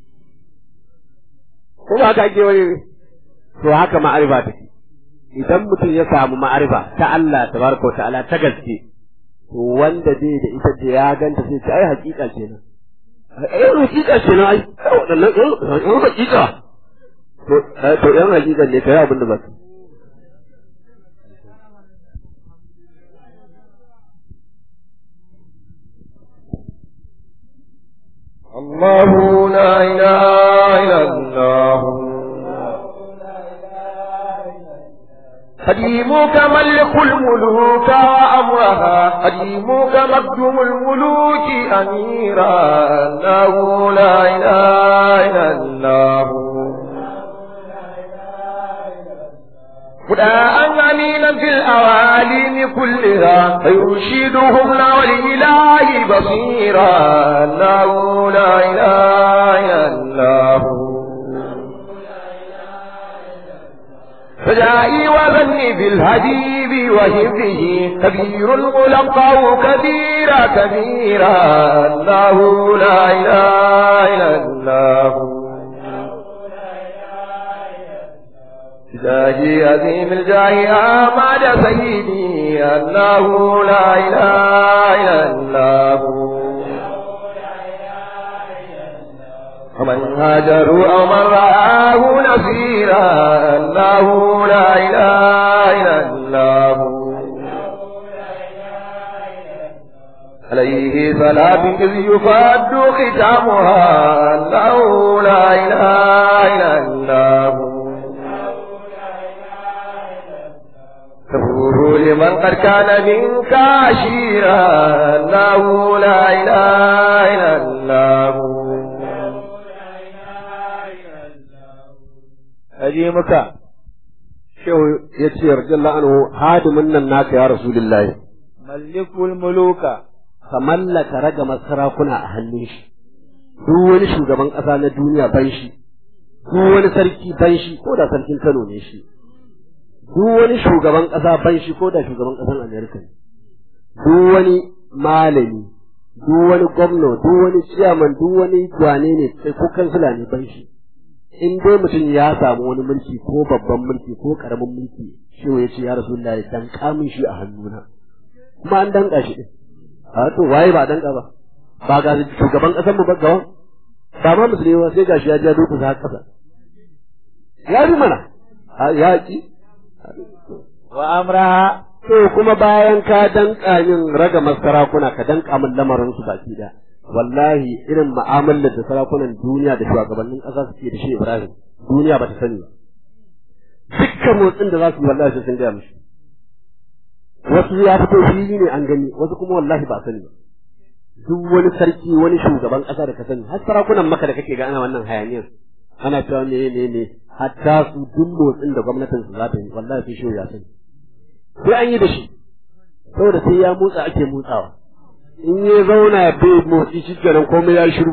Speaker 4: ko ba haka ake wani to haka ma'arifa take idan mutum ya samu ma'arifa ta Allah tabaraka wa ta'ala ta gaske to wanda zai da ita da ya ganta sai ce ai hakika kenan ai hakika kenan ai waɗannan ɗan hakika to to ɗan hakika ne kai abin da ba su
Speaker 3: الله لا إله إلا الله قديمك ملك الملوك وأمرها قديمك مقدم الملوك أميرا أنه لا إله إلا الله خداء أمينا في الأوالين كلها فيرشدهم لا والإله بصيرا أنه لا إله إلا الله فجائي وظني بالهديب وهبه كبير ملقاه كبيرا كبيرا الله لا إله إلا الله جاهي عظيم الجاه آمد سيدي الله لا إله إلا الله ومن هاجروا أو من رآه نصيرا الله لا إله إلا الله عليه صلاة إذ يفاد ختامها الله لا إله إلا الله تفوه لمن قد كان منك عشيرا الله لا إله إلا الله
Speaker 4: aje maka shehu ya ce radiyallahu anhu hadimin nan naka ya rasulullahi
Speaker 2: mallikul muluka
Speaker 4: ka mallaka ragamar sarakuna a hannun shi duk wani shugaban ƙasa na duniya ban shi duk wani sarki ban shi ko da sarkin Kano ne shi duk wani shugaban ƙasa ban shi ko da shugaban ƙasar Amerika ne duk wani malami duk wani gwamna duk wani ciyaman duk wani gwane ne sai ko kansila ne ban shi in dai mutum ya samu wani mulki ko babban mulki ko karamin mulki shi ya ce ya rasulullahi dan kamun shi a hannuna kuma an danka shi din a to waye ba danka ba ba ga shugaban ƙasar mu ba gawan ba ma musulmi ba sai gashi ya ja duk sa kasa ya bi mana ya ki
Speaker 2: wa amraha
Speaker 4: to kuma bayan ka danka min raga masarakuna ka danka min lamarin su baki da wallahi irin mu'amalar da sarakunan duniya da shugabannin ƙasa suke da shi Ibrahim duniya ba ta sani ba dukkan motsin da za su yi wallahi sai sun gaya mishi wasu ya fito fili ne an gani wasu kuma wallahi ba sani ba duk wani sarki wani shugaban ƙasa da ka sani har sarakunan maka da kake ga ana wannan hayaniyar ana cewa ne ne ne hatta su duk motsin da gwamnatin su za ta yi wallahi sai shi ya sani sai an yi da shi saboda sai ya motsa ake motsawa in ya zauna bai motsi shi kenan komai ya shiru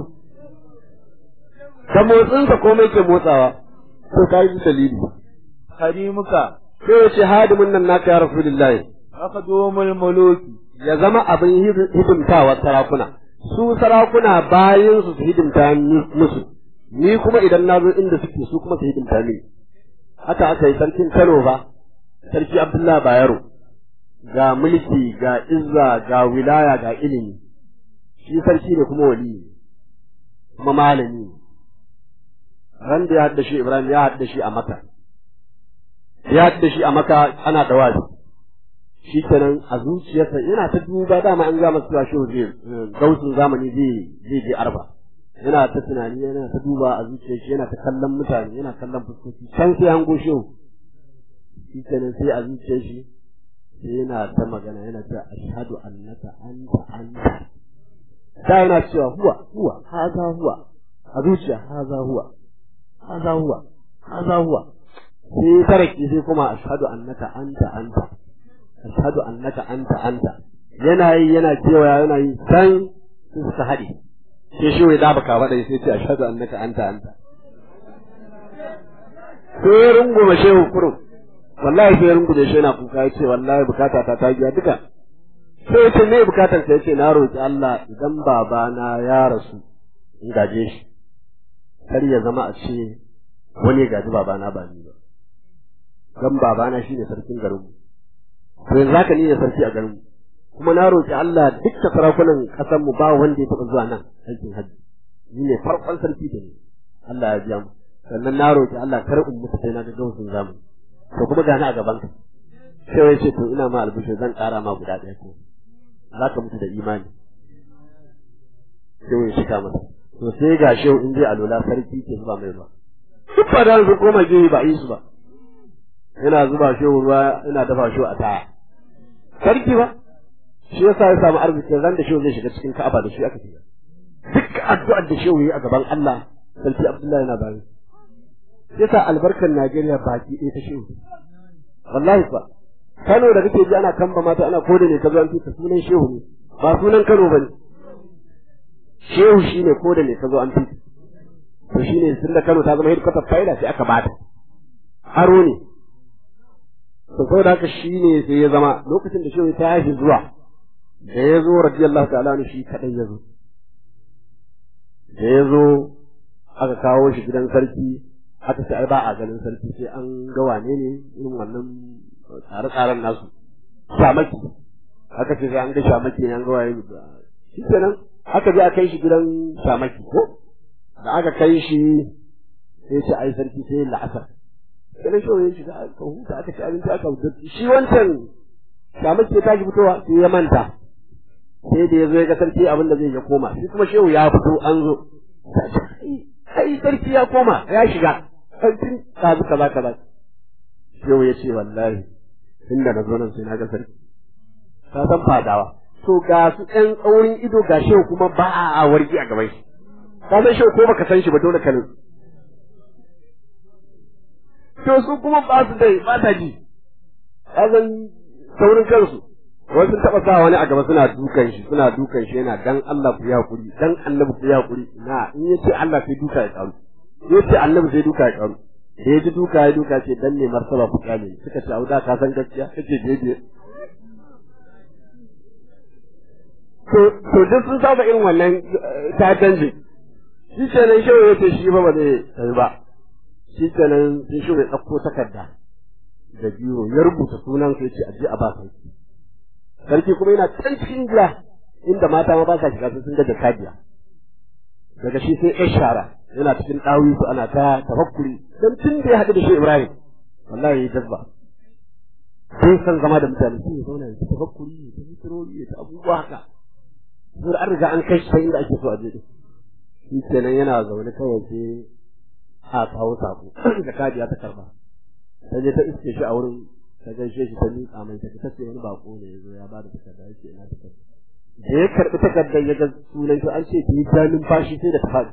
Speaker 4: da motsinsa komai ke motsawa to ka yi dalili
Speaker 2: khadimuka
Speaker 4: sai ya ce hadimin nan naka ya rasulullahi
Speaker 2: akhdumul muluki
Speaker 4: ya zama abin hidimtawa sarakuna su sarakuna bayan su su hidimta musu ni kuma idan na zo inda suke su kuma su hidimta mini haka aka yi sarkin Kano ba sarki Abdullahi Bayero ga mulki ga izza ga wilaya ga ilimi shi sarki ne kuma wali kuma malami ran da ya hadda shi Ibrahim ya hadda shi a Makka ya hadda shi a Makka ana dawazi shi kenan a zuciyarsa yana ta duba dama an ga masa shi zai gausun zamani zai zai je arba yana ta tunani yana ta duba a zuciyar shi yana ta kallon mutane yana kallon fuskoki can sai an goshe shi kenan sai a zuciyar shi sai yana ta magana yana ta ashhadu annaka anta anta da yana cewa huwa huwa haza huwa a zuciya haza huwa haza huwa haza huwa sai taraki sai kuma ashhadu annaka anta anta ashhadu annaka anta anta yana yi yana kewaya yana yi san su suka haɗe sai shi wai daba ka faɗa sai ce ashhadu annaka anta anta sai ya rungume shehu kurum wallahi sai ya rungume shi yana kuka ya ce wallahi bukata ta ta biya duka sai ya ce me bukatar sa ya ce na roƙi Allah idan babana ya rasu in gaje shi kar ya zama a ce wani ya gaji babana ba ni ba dan babana shine sarkin garinmu to yanzu haka ni ne sarki a garinmu kuma na roƙi Allah dukkan sarakunan ƙasar mu ba wanda ya taɓa zuwa nan aikin hajji ni ne farkon sarki da ni Allah ya biya mu sannan na roƙi Allah kar in mutu sai na ga gausun zamani to kuma gani a gaban ka sai wai ce to ina ma albishir zan ƙara ma guda ɗaya ko za ka mutu da imani sai wai shika masa to sai ga shehu in je alola sarki ke zuba mai ruwa duk ba da su koma gehe ba yi su ba yana zuba shehu ruwa ina dafa shehu a taya sarki ba shi yasa ya samu arzikin ran da shehu zai shiga cikin ka'aba da shi aka shiga duk addu'ar da shehu yi a gaban Allah sarki Abdullahi yana bayan yasa albarkar Najeriya baki ɗaya ta shehu wallahi fa Kano da kake ji ana kamba mata ana koda ne ka zo an fita sunan shehu ne ba sunan Kano bane shehu shine koda ne ka zo an fita to shine tunda Kano ta zama headquarter faida sai aka bata aro ne to saboda haka shine sai ya zama lokacin da shehu ta haifi zuwa da ya zo radiyallahu ta'ala anhu shi kadai ya zo da ya zo aka kawo shi gidan sarki aka ce ai ba a ganin sarki sai an ga wane ne irin wannan tsare-tsaren nasu shamaki aka ce sai an ga shamaki ne an ga waye shi kenan aka je a kai shi gidan shamaki ko da aka kai shi sai ce ai sarki sai la'asar sai shi ya shiga aka huta aka ci abinci aka huta shi wancan shamaki ya tashi fitowa sai ya manta sai da ya zo ya ga sarki abin da zai ya koma shi kuma shehu ya fito an zo ai sarki ya koma ya shiga sarkin kazu kaza kaza shehu ya ce wallahi inda na zo nan sai na ga sarki ka san fadawa to ga su ɗan tsaurin ido ga shehu kuma ba a wargi a gaban shi ka san shehu ko baka san shi ba dole ka nutsu to su kuma ba su dai ba ta ji ka san saurin kansu
Speaker 3: wasu sun taɓa sa wani a gaba suna dukan shi suna dukan shi yana dan Allah ku yi hakuri dan annabi ku yi hakuri na in yace Allah sai duka ya karu yace annabi sai duka ya karu da ya ji duka ya duka ce dan ne martaba ku kyale suka ce auda ka san gaskiya kace daidai to to duk sun saba irin wannan ta'addanci shi kenan shehu ya ce shi ba ba zai sai ba shi kenan sai shehu ya ɗauko takarda da biyo ya rubuta sunan sai ce aje a ba sarki sarki kuma yana can cikin gida inda mata ma ba sa shiga sun ga jakadiya daga shi sai ɗan shara yana cikin ɗawi su ana ta tafakkuri don tun da ya haɗu da shi Ibrahim wallahi ya jazba sai san zama da mutane sai ya zauna ya ta tafakkuri ya ta fitirori ya ta abubuwa haka sai an riga an kai shi inda ake so a je shi kenan yana zaune kawai sai a kawo sako jakadiya ta karba ta je ta iske shi a wurin ta gaishe shi ta miƙa mai ta ta ce wani bako ne ya zo ya ba da takarda ya ce ina takarda da ya karɓi takardar ya ga sunan shi an ce ta yi ta numfashi sai da ta faɗi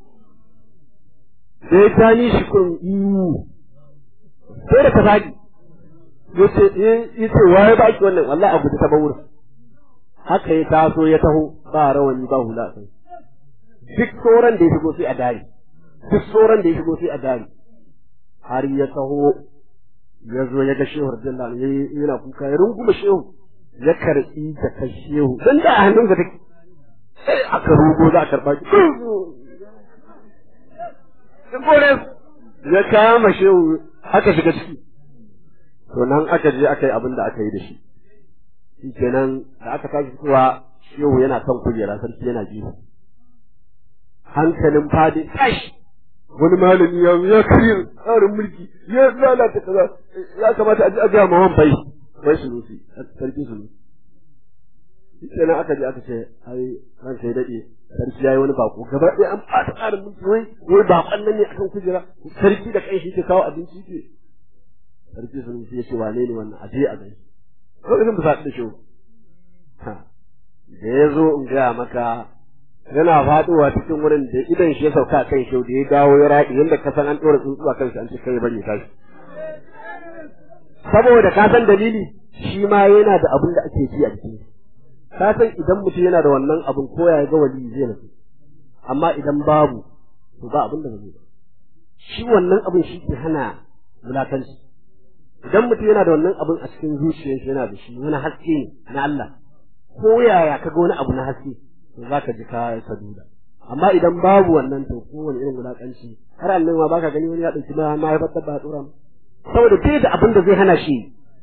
Speaker 3: da ya tani shi kun iwu sai da ta faɗi ya ce ya ce waye ba ki wannan wallahi abu ta ba wurin haka ya taso ya taho ba rawani ba hula a kai duk sauran da ya shigo sai a dari duk sauran da ya shigo sai a dari har ya taho ya zo ya ga shehu radiyallahu anhu yana kuka ya runguma shehu ya karɓi da kan shehu dan da a hannun take sai aka rugo za a karɓa ki ya kama shehu aka shiga ciki to nan aka je aka yi abin da aka yi da shi shi kenan da aka tashi fitowa shehu yana kan kujera sarki yana jihu hankalin fadi tashi wani malami ya ya kiri tsarin mulki ya lalata kaza ya kamata a ji a ga mawan bai bai sunusi sarki sunusi kenan aka je aka ce ai ran sai dade sarki yayi wani bako gaba ɗaya an fata tsarin mulki wai wai bakon nan ne akan kujera sarki da kai shi ke kawo abinci ke sarki sunusi ya ce wane ne wannan aje a gani ko irin ba sa da shi da ya zo in gaya maka yana faduwa cikin wurin da idan shi ya sauka kan shi da ya dawo ya raɗi yadda ka san an ɗora tsuntsu a kan shi an ce kai bari ya tashi saboda ka san dalili shi ma yana da abin da ake ji a jikin ka san idan mutum yana da wannan abin ko ya ga wali zai nasu amma idan babu to ba abin da zai ba shi wannan abin shi ke hana wulakanci idan mutum yana da wannan abin a cikin zuciyarsa yana da shi wani haske ne na Allah ko yaya ka ga wani abu na haske to za ka ji ka saduda amma idan babu wannan to kowane irin wulakanci har annan ma baka gani wani ya dauki ma ma ya batta ba dora saboda bai da abin da zai hana shi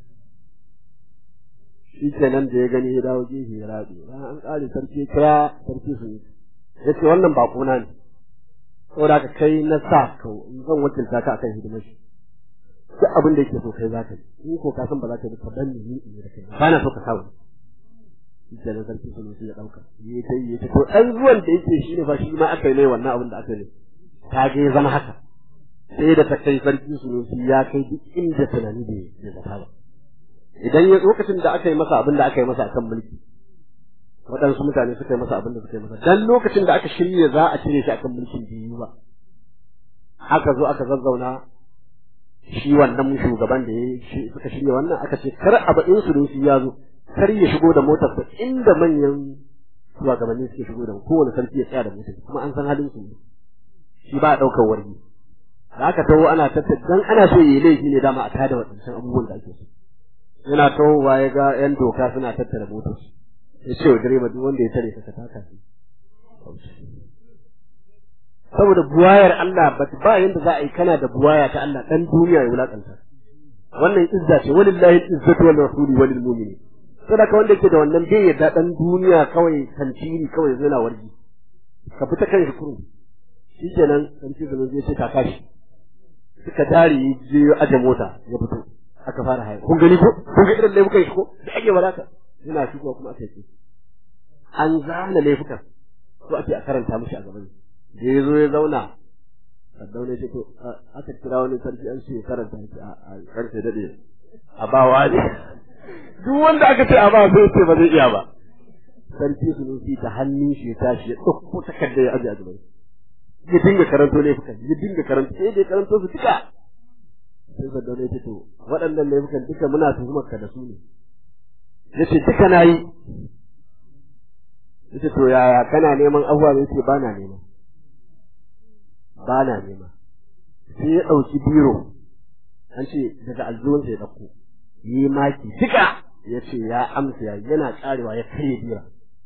Speaker 3: shi kenan da ya gani ya dawo gefe ya rabe bayan an kare sarki ya kira sarki su ya ce wannan bako na ne saboda ka kai na sa ka zan wakilta ka akan hidimar shi duk abin da yake so kai za ka yi in ko ka san ba za ka yi ka dan ni in da kai ba na so ka kawo shi kenan sarki sun ya dauka yi ta yi ta to dan zuwan da yake shi ne fa shi ma aka yi mai wannan abin da aka yi ta ga ya zama haka sai da ta kai sarki sun ya kai duk inda tunani da ya zata ba idan ya lokacin da aka yi masa abin da aka yi masa akan mulki waɗansu mutane suka yi masa abin da suka yi masa dan lokacin da aka shirya za a cire shi akan mulkin biyu ba aka zo aka zazzauna shi wannan shugaban da ya suka shirya wannan aka ce kar a baɗin su shi ya zo kar ya shigo da motar sa inda manyan shugabanni suke shigo da kowane sarki ya tsaya da motar kuma an san halin su shi ba a ɗaukar wargi da aka taho ana tattara dan ana so yi laifi ne dama a tada waɗancan abubuwan da ake so yana tahowa ya ga yan doka suna tattara motar ya ce wa direba duk wanda ya tare ka taka shi saboda buwayar Allah ba ba yanda za a yi kana da buwaya ta Allah dan duniya ya wulakanta wannan izza ce walillahi izzatu wal rasuli walil mu'minin saboda wanda yake da wannan bai yadda dan duniya kawai tantiri kawai zai wargi ka fita kan shi kuru shikenan tanti zaman zai ce ta kashi suka dare je aje mota ya fito aka fara haya kun gani ko kun ga irin laifukan shi ko da ake wadata yana shigowa kuma aka yi an zana laifukan ko ake a karanta mishi a gaban da ya zo ya zauna Saddauna ce to aka kira wani sarki an ce karanta shi a karfe dade a bawa ne duk wanda aka ce a ba sai ce ba zai iya ba sarki sunusi ta hannun shi ya tashi ya ɗauko takarda ya aje a gaban ya dinga karanto laifukan ya dinga karanto sai da ya karanto su duka sai Saddauna ya ce to waɗannan laifukan duka muna tuhumar ka da su ne yace duka nayi yace to yaya kana neman abuwa ne yace bana nema bana nema sai ya dauki biro an ce daga alzuwan ya dauko yi maki duka yace ya amsa ya yana karewa ya kare bira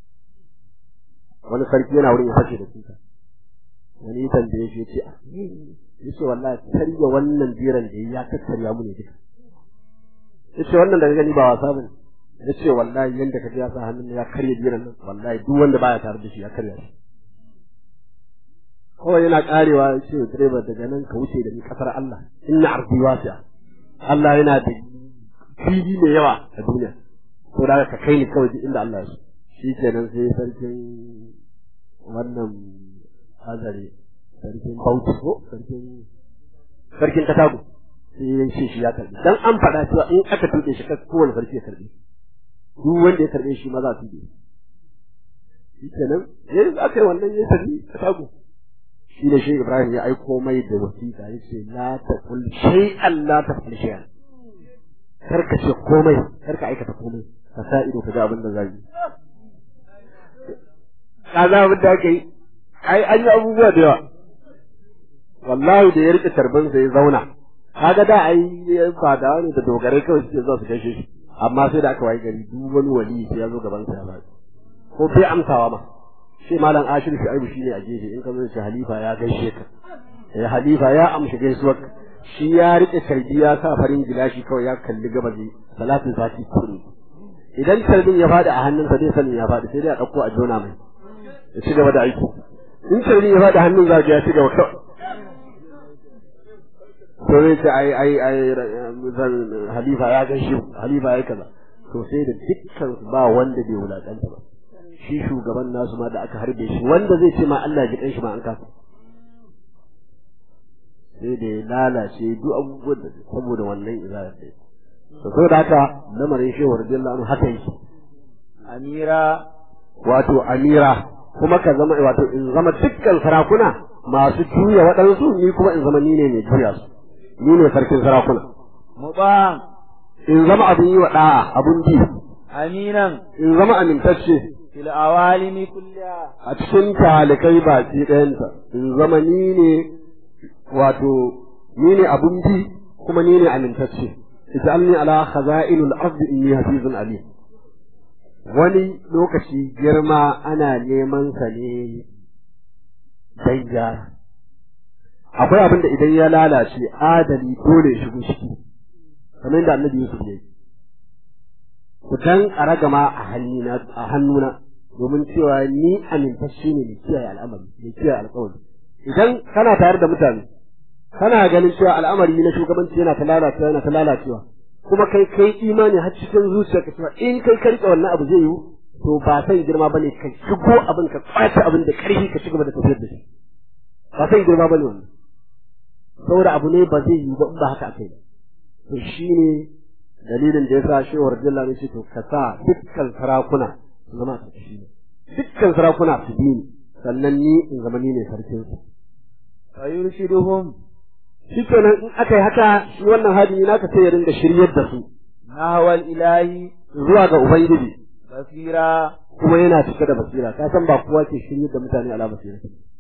Speaker 3: wani sarki yana wurin ya fashe da kuka wani tambaye shi yace yace wallahi karya wannan biran da ya kakkarya mu ne duka yace wannan daga gani ba wasa bane yace wallahi yanda kaga ya sa hannun ya karya biran nan wallahi duk wanda baya tare da shi ya karya shi kawai yana karewa yace direba daga nan ka wuce da ni kasar Allah inna ardi wasi'a Allah yana da fili mai yawa a duniya ko da ka kai ni kawai duk inda Allah ya so shikenan sai sarkin wannan azare sarkin bauchi ko sarkin sarkin katago sai ya ce shi ya karbi dan an faɗa cewa in aka tuɗe shi kowane sarki ya karbi duk wanda ya karbe shi ma za su tuɗe shi kenan yayin da aka yi wannan ya tafi katago shi da shi Ibrahim ya aiko mai da wasiƙa ya ce la taqul shay'an la taqul shay'an kar ka ce komai kar ka aikata komai ka sa ido ka ga abin da zai yi kaza abin da aka yi ai an yi abubuwa da yawa wallahi da ya rike tarbin ya zauna kaga da ai fadawa ne da dogarai kawai suke zuwa su gaishe shi amma sai da aka wayi gari duk wani wali sai ya zo gaban sa ya ba ko bai amsawa ma shi malam ashir shi aibu shine a gefe in ka zo shi halifa ya gaishe ka eh halifa ya amshi gaisuwar shi ya rike tarbi ya sa farin gilashi kawai ya kalli gabaji salatin sati kuri idan tarbin ya fadi a hannunsa zai sanin ya fadi sai dai a dauko a jona mai ya ci gaba da aiki in tarbin ya fadi a hannun za ya ci gaba kawai to zai ce ai ai ai zan halifa ya gaishe halifa ya kaza to sai da dukkan ba wanda bai wulakanta ba shi shugaban nasu ma da aka harbe shi wanda zai ce ma Allah ji kan shi ma an kasa sai da ya lalace duk abubuwan da saboda wannan izalar da to saboda haka lamarin shehu radiyallahu anhu haka yake
Speaker 2: amira
Speaker 3: wato amira kuma ka zama wato in zama dukkan sarakuna masu juya waɗansu ni kuma in zama ni ne mai juya su ni ne sarkin sarakuna
Speaker 2: muban
Speaker 3: in zama abin yi wa ɗa'a abin bi
Speaker 2: aminan
Speaker 3: in zama amintacce
Speaker 2: fil awalimi kulliha
Speaker 3: a cikin talikai baki ɗayanta in zama ni ne wato ni ne abin bi kuma ni ne amintacce ij'alni ala khaza'inul ardi inni hafizun alim wani lokaci girma ana neman sa ne dan gyara akwai abin da idan ya lalace adali dole ya shigo ciki kamar da annabi Yusuf ya yi ku dan aragama a hannuna a hannuna domin cewa ni amintacce ne mai kiyaye al'amari mai kiyaye alƙawari idan kana tare da mutane kana ganin cewa al'amari na shugabanci yana ta lalacewa yana ta lalacewa kuma kai kai imani har cikin zuciyarka cewa in kai ka rike wannan abu zai yiwu to ba san girma bane ka shigo abin ka kwace abin da karfi ka ci gaba da tafiyar da shi ba san girma bane wannan saboda abu ne ba zai yiwu ba in ba haka akai to shine dalilin da yasa shehu radiyallahu anhu to ka sa dukkan sarakuna su zama a shi ne dukkan sarakuna su bi ni sannan ni in zama ni ne sarkin su
Speaker 2: fa yurshiduhum
Speaker 3: shi kenan in aka yi haka shi wannan hadimi naka sai ya ringa shiryar da su
Speaker 2: nahwal ilahi
Speaker 3: zuwa ga ubangiji
Speaker 2: basira
Speaker 3: kuma yana cike da basira ka san ba kowa ke shiryar da mutane ala basira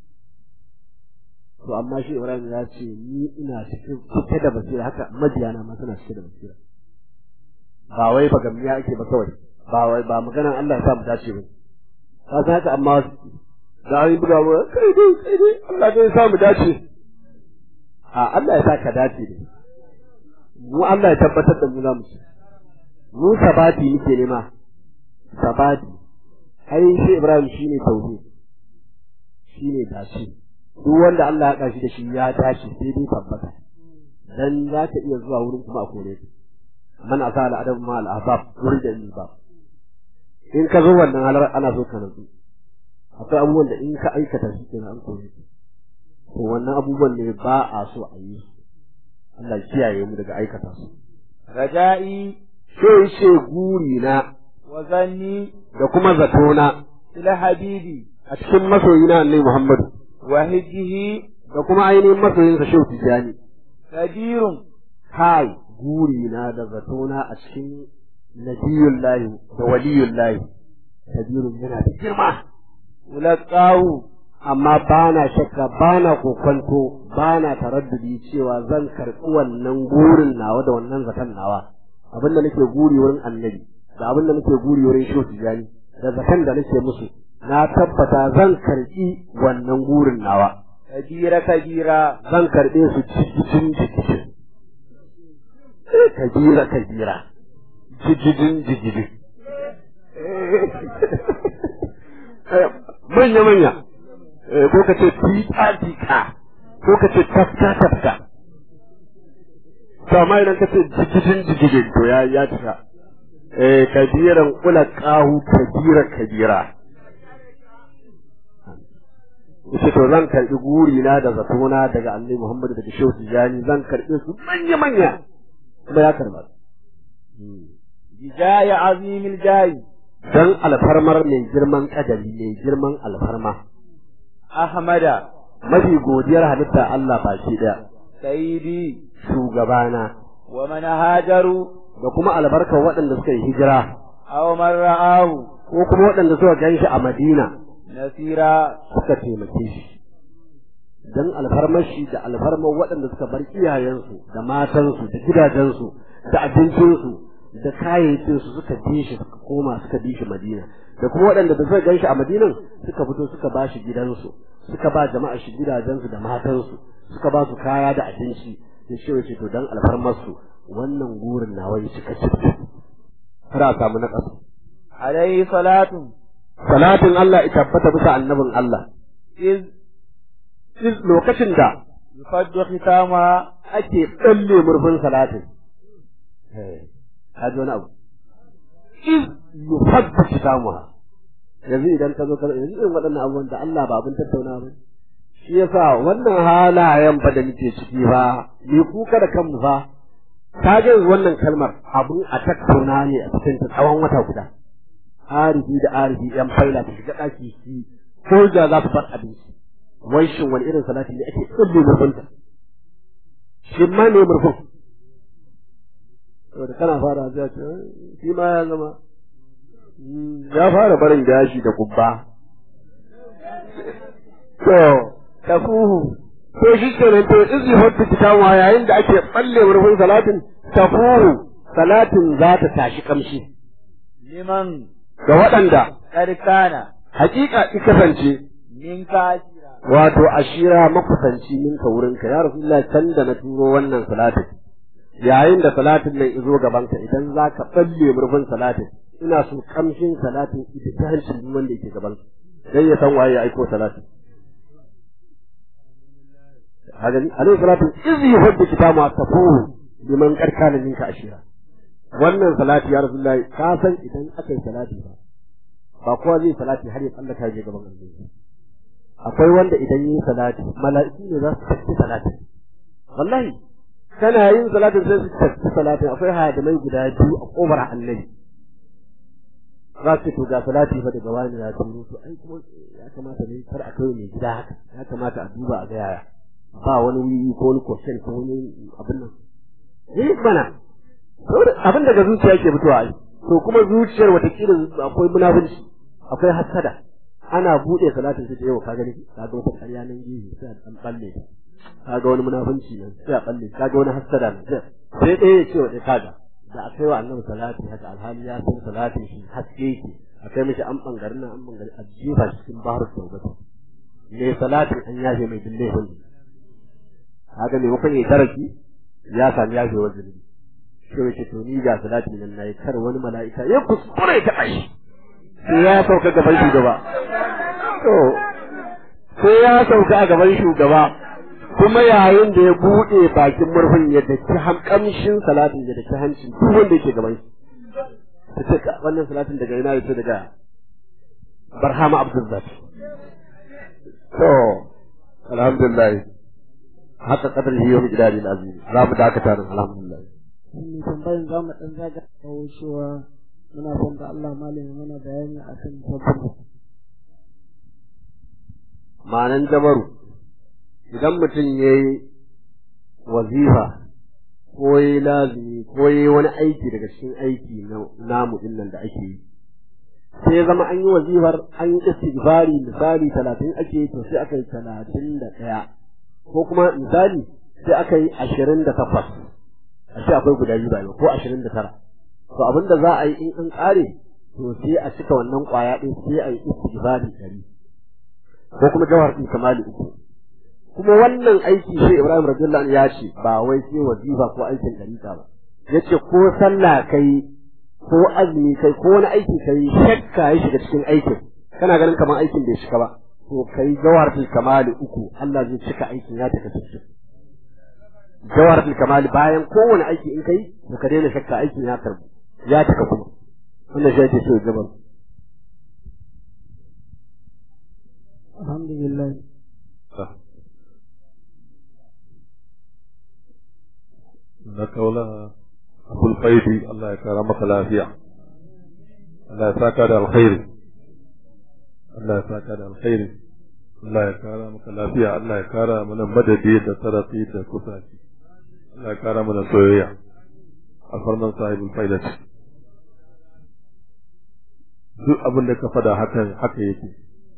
Speaker 3: to amma shi Ibrahim ya ce ni ina cikin cike da basira haka majiyana ma suna cike da basira ba wai ba gamiya ake ba kawai ba wai ba maganan Allah ya sa mu dace ba ka san haka amma da an yi buga mu kai dai kai dai Allah dai ya sa mu dace a Allah ya sa ka dace ne mu Allah ya tabbatar da mu za mu ci mu sabati muke nema sabati ai shi Ibrahim shine tauhid shine dace duk wanda Allah ya kashi da shi ya dace sai dai tabbata dan za ka iya zuwa wurin kuma a kore ka man asa al adab ma al ahbab wurin da ba in ka zo wannan halar ana so ka nutsu akwai abubuwan da in ka aikata shi kenan an kore ka to wannan abubuwan ne ba a so a yi Allah ya kiyaye mu daga aikata su
Speaker 2: raja'i
Speaker 3: sai ce guri na
Speaker 2: wa zanni
Speaker 3: da kuma zatona
Speaker 2: ila habibi
Speaker 3: a cikin masoyina Annabi Muhammadu
Speaker 2: wa hijjihi
Speaker 3: da kuma ainihin masoyinsa Shehu Tijjani
Speaker 2: kadirun
Speaker 3: kai guri na da zatona a cikin nabiyullahi da waliyullahi kabirun yana da girma
Speaker 2: mulaqahu
Speaker 3: amma ba na shakka ba na kokwanto ba na taraddudi cewa zan karɓi wannan gurin nawa da wannan zakan nawa abin da nake guri wurin annabi da abin da nake guri wurin shehu tijani da zakan da nake musu na tabbata zan karɓi wannan gurin nawa
Speaker 2: kabira kabira
Speaker 3: zan karɓe su cikin jikin kabira kabira jijijin jijijin manya manya ko ka ce tika tika ko ka ce tafka tafka to amma idan ka ce jijijin jijijin to ya ya cika eh kabiran kula kahu kabira kabira yace to zan karbi guri na da zatona daga Annabi Muhammad daga Shehu Tijani zan karbe su manya manya kuma ya karba
Speaker 2: bijaya azimil jayi
Speaker 3: dan alfarmar mai girman kadari mai girman alfarma
Speaker 2: ahmada
Speaker 3: mafi godiyar halitta Allah baki daya
Speaker 2: sayyidi
Speaker 3: shugabana
Speaker 2: wa man hajaru
Speaker 3: da kuma albarkar waɗanda suka yi hijira
Speaker 2: aw man ra'ahu
Speaker 3: ko kuma waɗanda suka gan shi a Madina
Speaker 2: nasira
Speaker 3: suka taimake shi dan alfarmar shi da alfarmar waɗanda suka bar iyayensu da matansu da gidajensu da abincinsu da kayayyakinsu suka bi shi suka koma suka bi shi Madina da kuma waɗanda da suka gan shi a Madinan suka fito suka ba shi gidansu suka ba jama'a shi gidajensu da matansu suka ba su kaya da abinci ya ce wace to dan alfarmar su wannan gurin nawa ya cika ciki har a samu na ƙasa
Speaker 2: alayhi salatu
Speaker 3: salatin Allah ya tabbata bisa annabin Allah
Speaker 2: iz
Speaker 3: Duk lokacin da
Speaker 2: yufaddu khitama
Speaker 3: ake tsalle murfin salatin ka ji wani abu iz yufaddu kitamuha yanzu idan ka zo ka yanzu irin waɗannan abubuwan da Allah ba abin tattauna ba shi yasa wannan halayen fa da muke ciki fa ni kuka da kanmu fa ka ga wannan kalmar abun a tattauna ne a cikin ta tsawon wata guda arifi da arifi yan faila ta shiga ɗaki shi ko da za su bar abinci wai shin wani irin salati ne ake tsalle murfinta shi ma ne murfin saboda kana fara zai ce shi ma ya zama ya fara barin gashi da kubba to tafuhu to shi kenan to izi hotu kitawa yayin da ake balle murfin salatin tafuhu salatin za ta tashi kamshi
Speaker 2: liman
Speaker 3: ga waɗanda
Speaker 2: karkana
Speaker 3: hakika ki kasance
Speaker 2: min kashira
Speaker 3: wato ashira makusanci minka wurinka ya rasulullah can da na turo wannan salatin yayin da salatin nan izo gabanka idan za ka balle murfin salatin ina so kamshin salatin ita ta hancin duk wanda yake gaban dan ya san waye ya aiko salatin hagani alaihi salatu izi hubbu kitabu tafuhu liman karkana minka ashira wannan salati ya rasulullah ka san idan aka yi salati ba ba kowa zai salati har ya tsallaka ya je gaban Allah akwai wanda idan yi salati mala'iku ne za su tafi salati wallahi kana yin salatin sai su tafi salatin akwai hadamai guda biyu a kofar annabi za su to ga salati fa daga wani ya turo to ai kuma ya kamata ne kar a kai mai gida haka ya kamata a duba a ga yaya ba wani wuri ko wani question ko wani abin nan eh bana abin daga zuciya ke fitowa ai to kuma zuciyar watakila akwai munafunci akwai hasada ana buɗe salatin sai yau ka gani ka ga wata ƙarya nan gefe sai a balle ka ga wani munafunci nan sai a balle ka ga wani hasada nan sai sai ɗaya ya ce wa ɗaya kaga da akai wa annabi salati haka alhali ya san salatin shi haske yake akai mishi an bangare nan an bangare a jefa shi cikin bahar tawbata me salatin an yafe mai dille hulli kaga me mukan yi daraki ya sami yafe wa zunubi sai wace to ni ga salatin nan nayi kar wani mala'ika ya kuskure ta kai sai ya sauka gaban shugaba to sai ya sauka a gaban shugaba kuma yayin da ya buɗe bakin murfin ya daki kamshin salatin ya daki hancin duk wanda yake gaban shi ta ce ka wannan salatin daga ina yace daga barhama abdulzat to alhamdulillah haka kadar yi yau gidari azim za mu dakata nan alhamdulillah
Speaker 2: wannan tambayin za mu ɗan zaga kawo cewa muna son da Allah malami mana bayani a kan tabbata.
Speaker 3: Ma'anan jabaru, idan mutum ya yi wazifa ko yi lazimi ko yi wani aiki daga cikin aiki na namu din nan da ake yi sai ya zama an yi wazifar an yi istighfari misali talatin ake to sai aka yi talatin da ɗaya ko kuma misali sai aka yi ashirin da takwas a ce akwai guda biyu ba ko ashirin da tara to abin da za a yi in an ƙare to sai a cika wannan ƙwaya ɗin sai a yi istighfari ɗari ko kuma jawhar ɗin kamali uku kuma wannan aiki sai Ibrahim radiyallahu anhu ya ce ba wai sai wazifa ko aikin dariƙa ba yace ko sallah kai ko azumi kai ko wani aiki kai shakka ya shiga cikin aikin kana ganin kamar aikin bai shiga ba to kai jawharatul kamali uku Allah zai cika aikin ya taka cikin jawharatul kamali bayan kowane aiki in kai to ka daina shakka aikin ya karbu ya taka kuma wannan shi ake so gaban
Speaker 2: alhamdulillah
Speaker 5: na kaula abul faidi Allah ya kara maka lafiya Allah ya saka da alkhairi Allah ya saka da alkhairi Allah ya kara maka lafiya Allah ya kara mana madadi da tarafi da kusaci Allah ya kara mana soyayya a farman sahibul faidat duk abin da ka fada hakan haka yake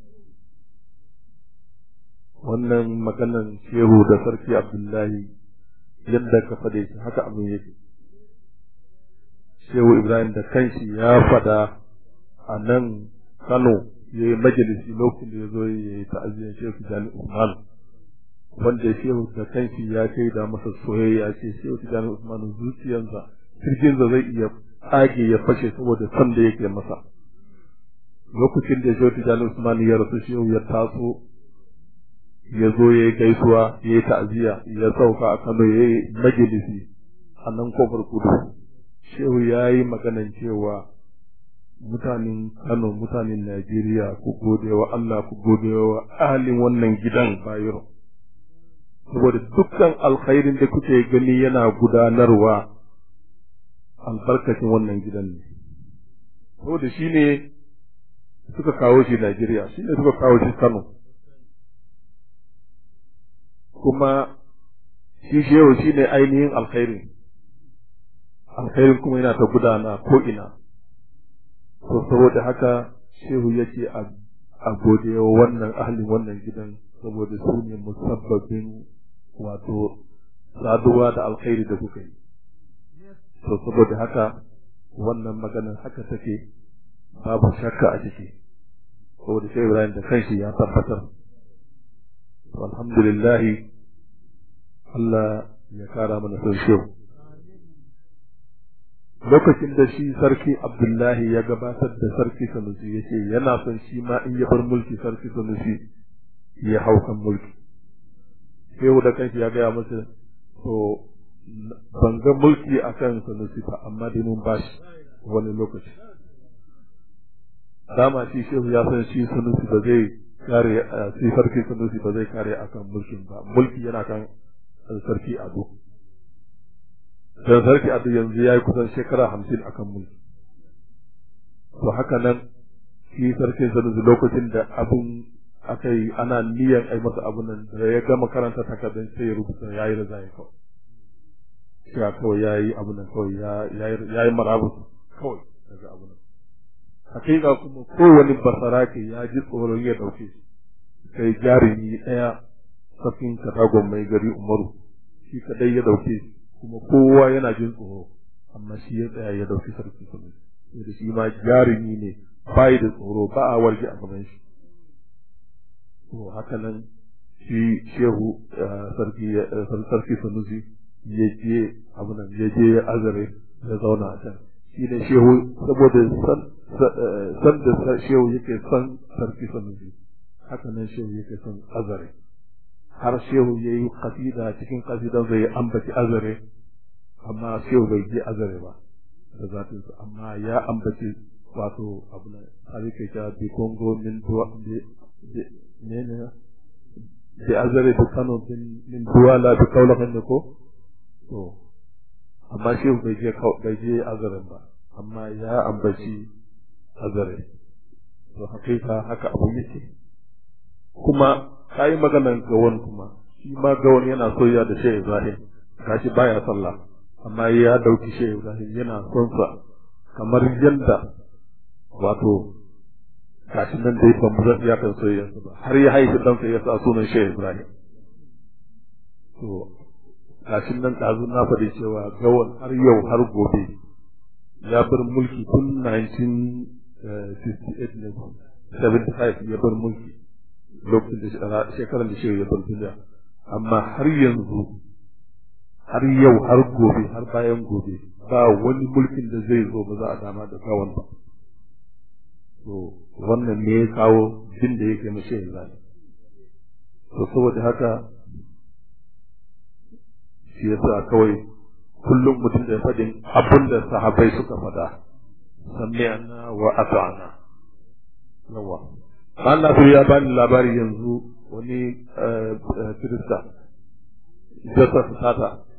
Speaker 5: wannan maganan shehu da sarki abdullahi yadda ka fade shi haka abin yake shehu ibrahim da kanshi ya fada a nan kano ya yi majalisi lokacin da ya zo ya yi ta'aziyar shehu tijjani usman wanda shehu da kanshi ya kai da masa soyayya ce shehu tijjani usman zuciyarsa kirjinsa zai iya tsage ya fashe saboda son da yake masa lokacin da shehu tijjani usman ya rasu shehu ya taso ya zo ya yi gaisuwa ya yi ta'aziyya ya sauka a Kano ya yi majalisi a nan kofar kudu shehu ya yi maganan cewa mutanen Kano mutanen Najeriya ku gode wa Allah ku gode wa ahalin wannan gidan bayiro saboda dukkan alkhairin da kuke gani yana gudanarwa albarkacin wannan gidan ne saboda shi ne suka kawo shi Najeriya shi ne suka kawo shi Kano kuma shi shehu shi ne ainihin alkhairin alkhairin kuma yana ta gudana ko ina to saboda haka shehu yake a gode wa wannan ahalin wannan gidan saboda su ne musabbabin wato saduwa da alkhairi da kuka yi to saboda haka wannan maganar haka take babu shakka a ciki saboda shehu Ibrahim da kanshi ya tabbatar alhamdulillah Allah ya kara mana son shehu lokacin da shi sarki Abdullahi ya gabatar da sarki Sanusi ya ce yana son shi ma in ya bar mulki sarki Sanusi ya hau kan mulki shehu da kanshi ya gaya masa to ban ga mulki akan Sanusi ba amma dai mun bashi wani lokaci dama shi shehu ya san shi Sanusi ba zai kare sai sarki Sanusi ba zai kare akan mulkin ba mulki yana kan sarki Ado dan sarki Ado yanzu yayi kusan shekara hamsin akan mulki to haka nan shi sarki Sanusi lokacin da abun aka yi ana niyan ai masa abun nan da ya gama karanta takardun sai ya rubuta yayi da zai kawai ya kawai yayi abun nan kawai ya yayi marabus kawai daga abun nan hakika kuma kowane basarake ya ji tsoron ya dauke shi sai jarumi ɗaya safin katagon mai gari umaru shi kadai ya dauke shi kuma kowa yana jin tsoro amma shi ya tsaya ya dauki sarki kuma da shi ma jarumi ne bai da tsoro ba a warge a gaban shi to haka nan shi shehu sarki sarki sanusi ya je abu nan ya je azare ya zauna a can shi ne shehu saboda san da shehu yake son sarki sanusi haka nan shehu yake son azare har shehu ya yi kasida cikin kasidan zai ambaci azare amma shehu bai je azare ba da zatinsa amma ya ambaci wato abu na har yake ta bi kongo min duwa ne ne bi azare da kano min duwala da kaulakan ne ko to amma shehu bai je bai je azaren ba amma ya ambaci azare to hakika haka abu yake kuma ka yi maganan gawon kuma shi ma gawon yana soyayya da shehu ibrahim gashi baya sallah amma ya dauki shehu ibrahim yana son sa kamar yadda wato gashi nan dai ban zan iya kan soyayyarsa ba har ya haifi ɗansa ya sa sunan shehu ibrahim to gashi nan ɗazu na faɗi cewa gawan har yau har gobe ya bar mulki tun 1968 ne 75 ya bar mulki lokacin da shekarar da shehu ya bar duniya amma har yanzu har yau har gobe har bayan gobe ba wani mulkin da zai zo ba za a dama da gawan ba to wannan ne ya kawo jin da yake mace yanzu to saboda haka shi yasa kawai kullum mutum da faɗin abin da sahabai suka faɗa sami'na wa ata'na yawa Allah ya bani labari yanzu wani kirista Joseph Tata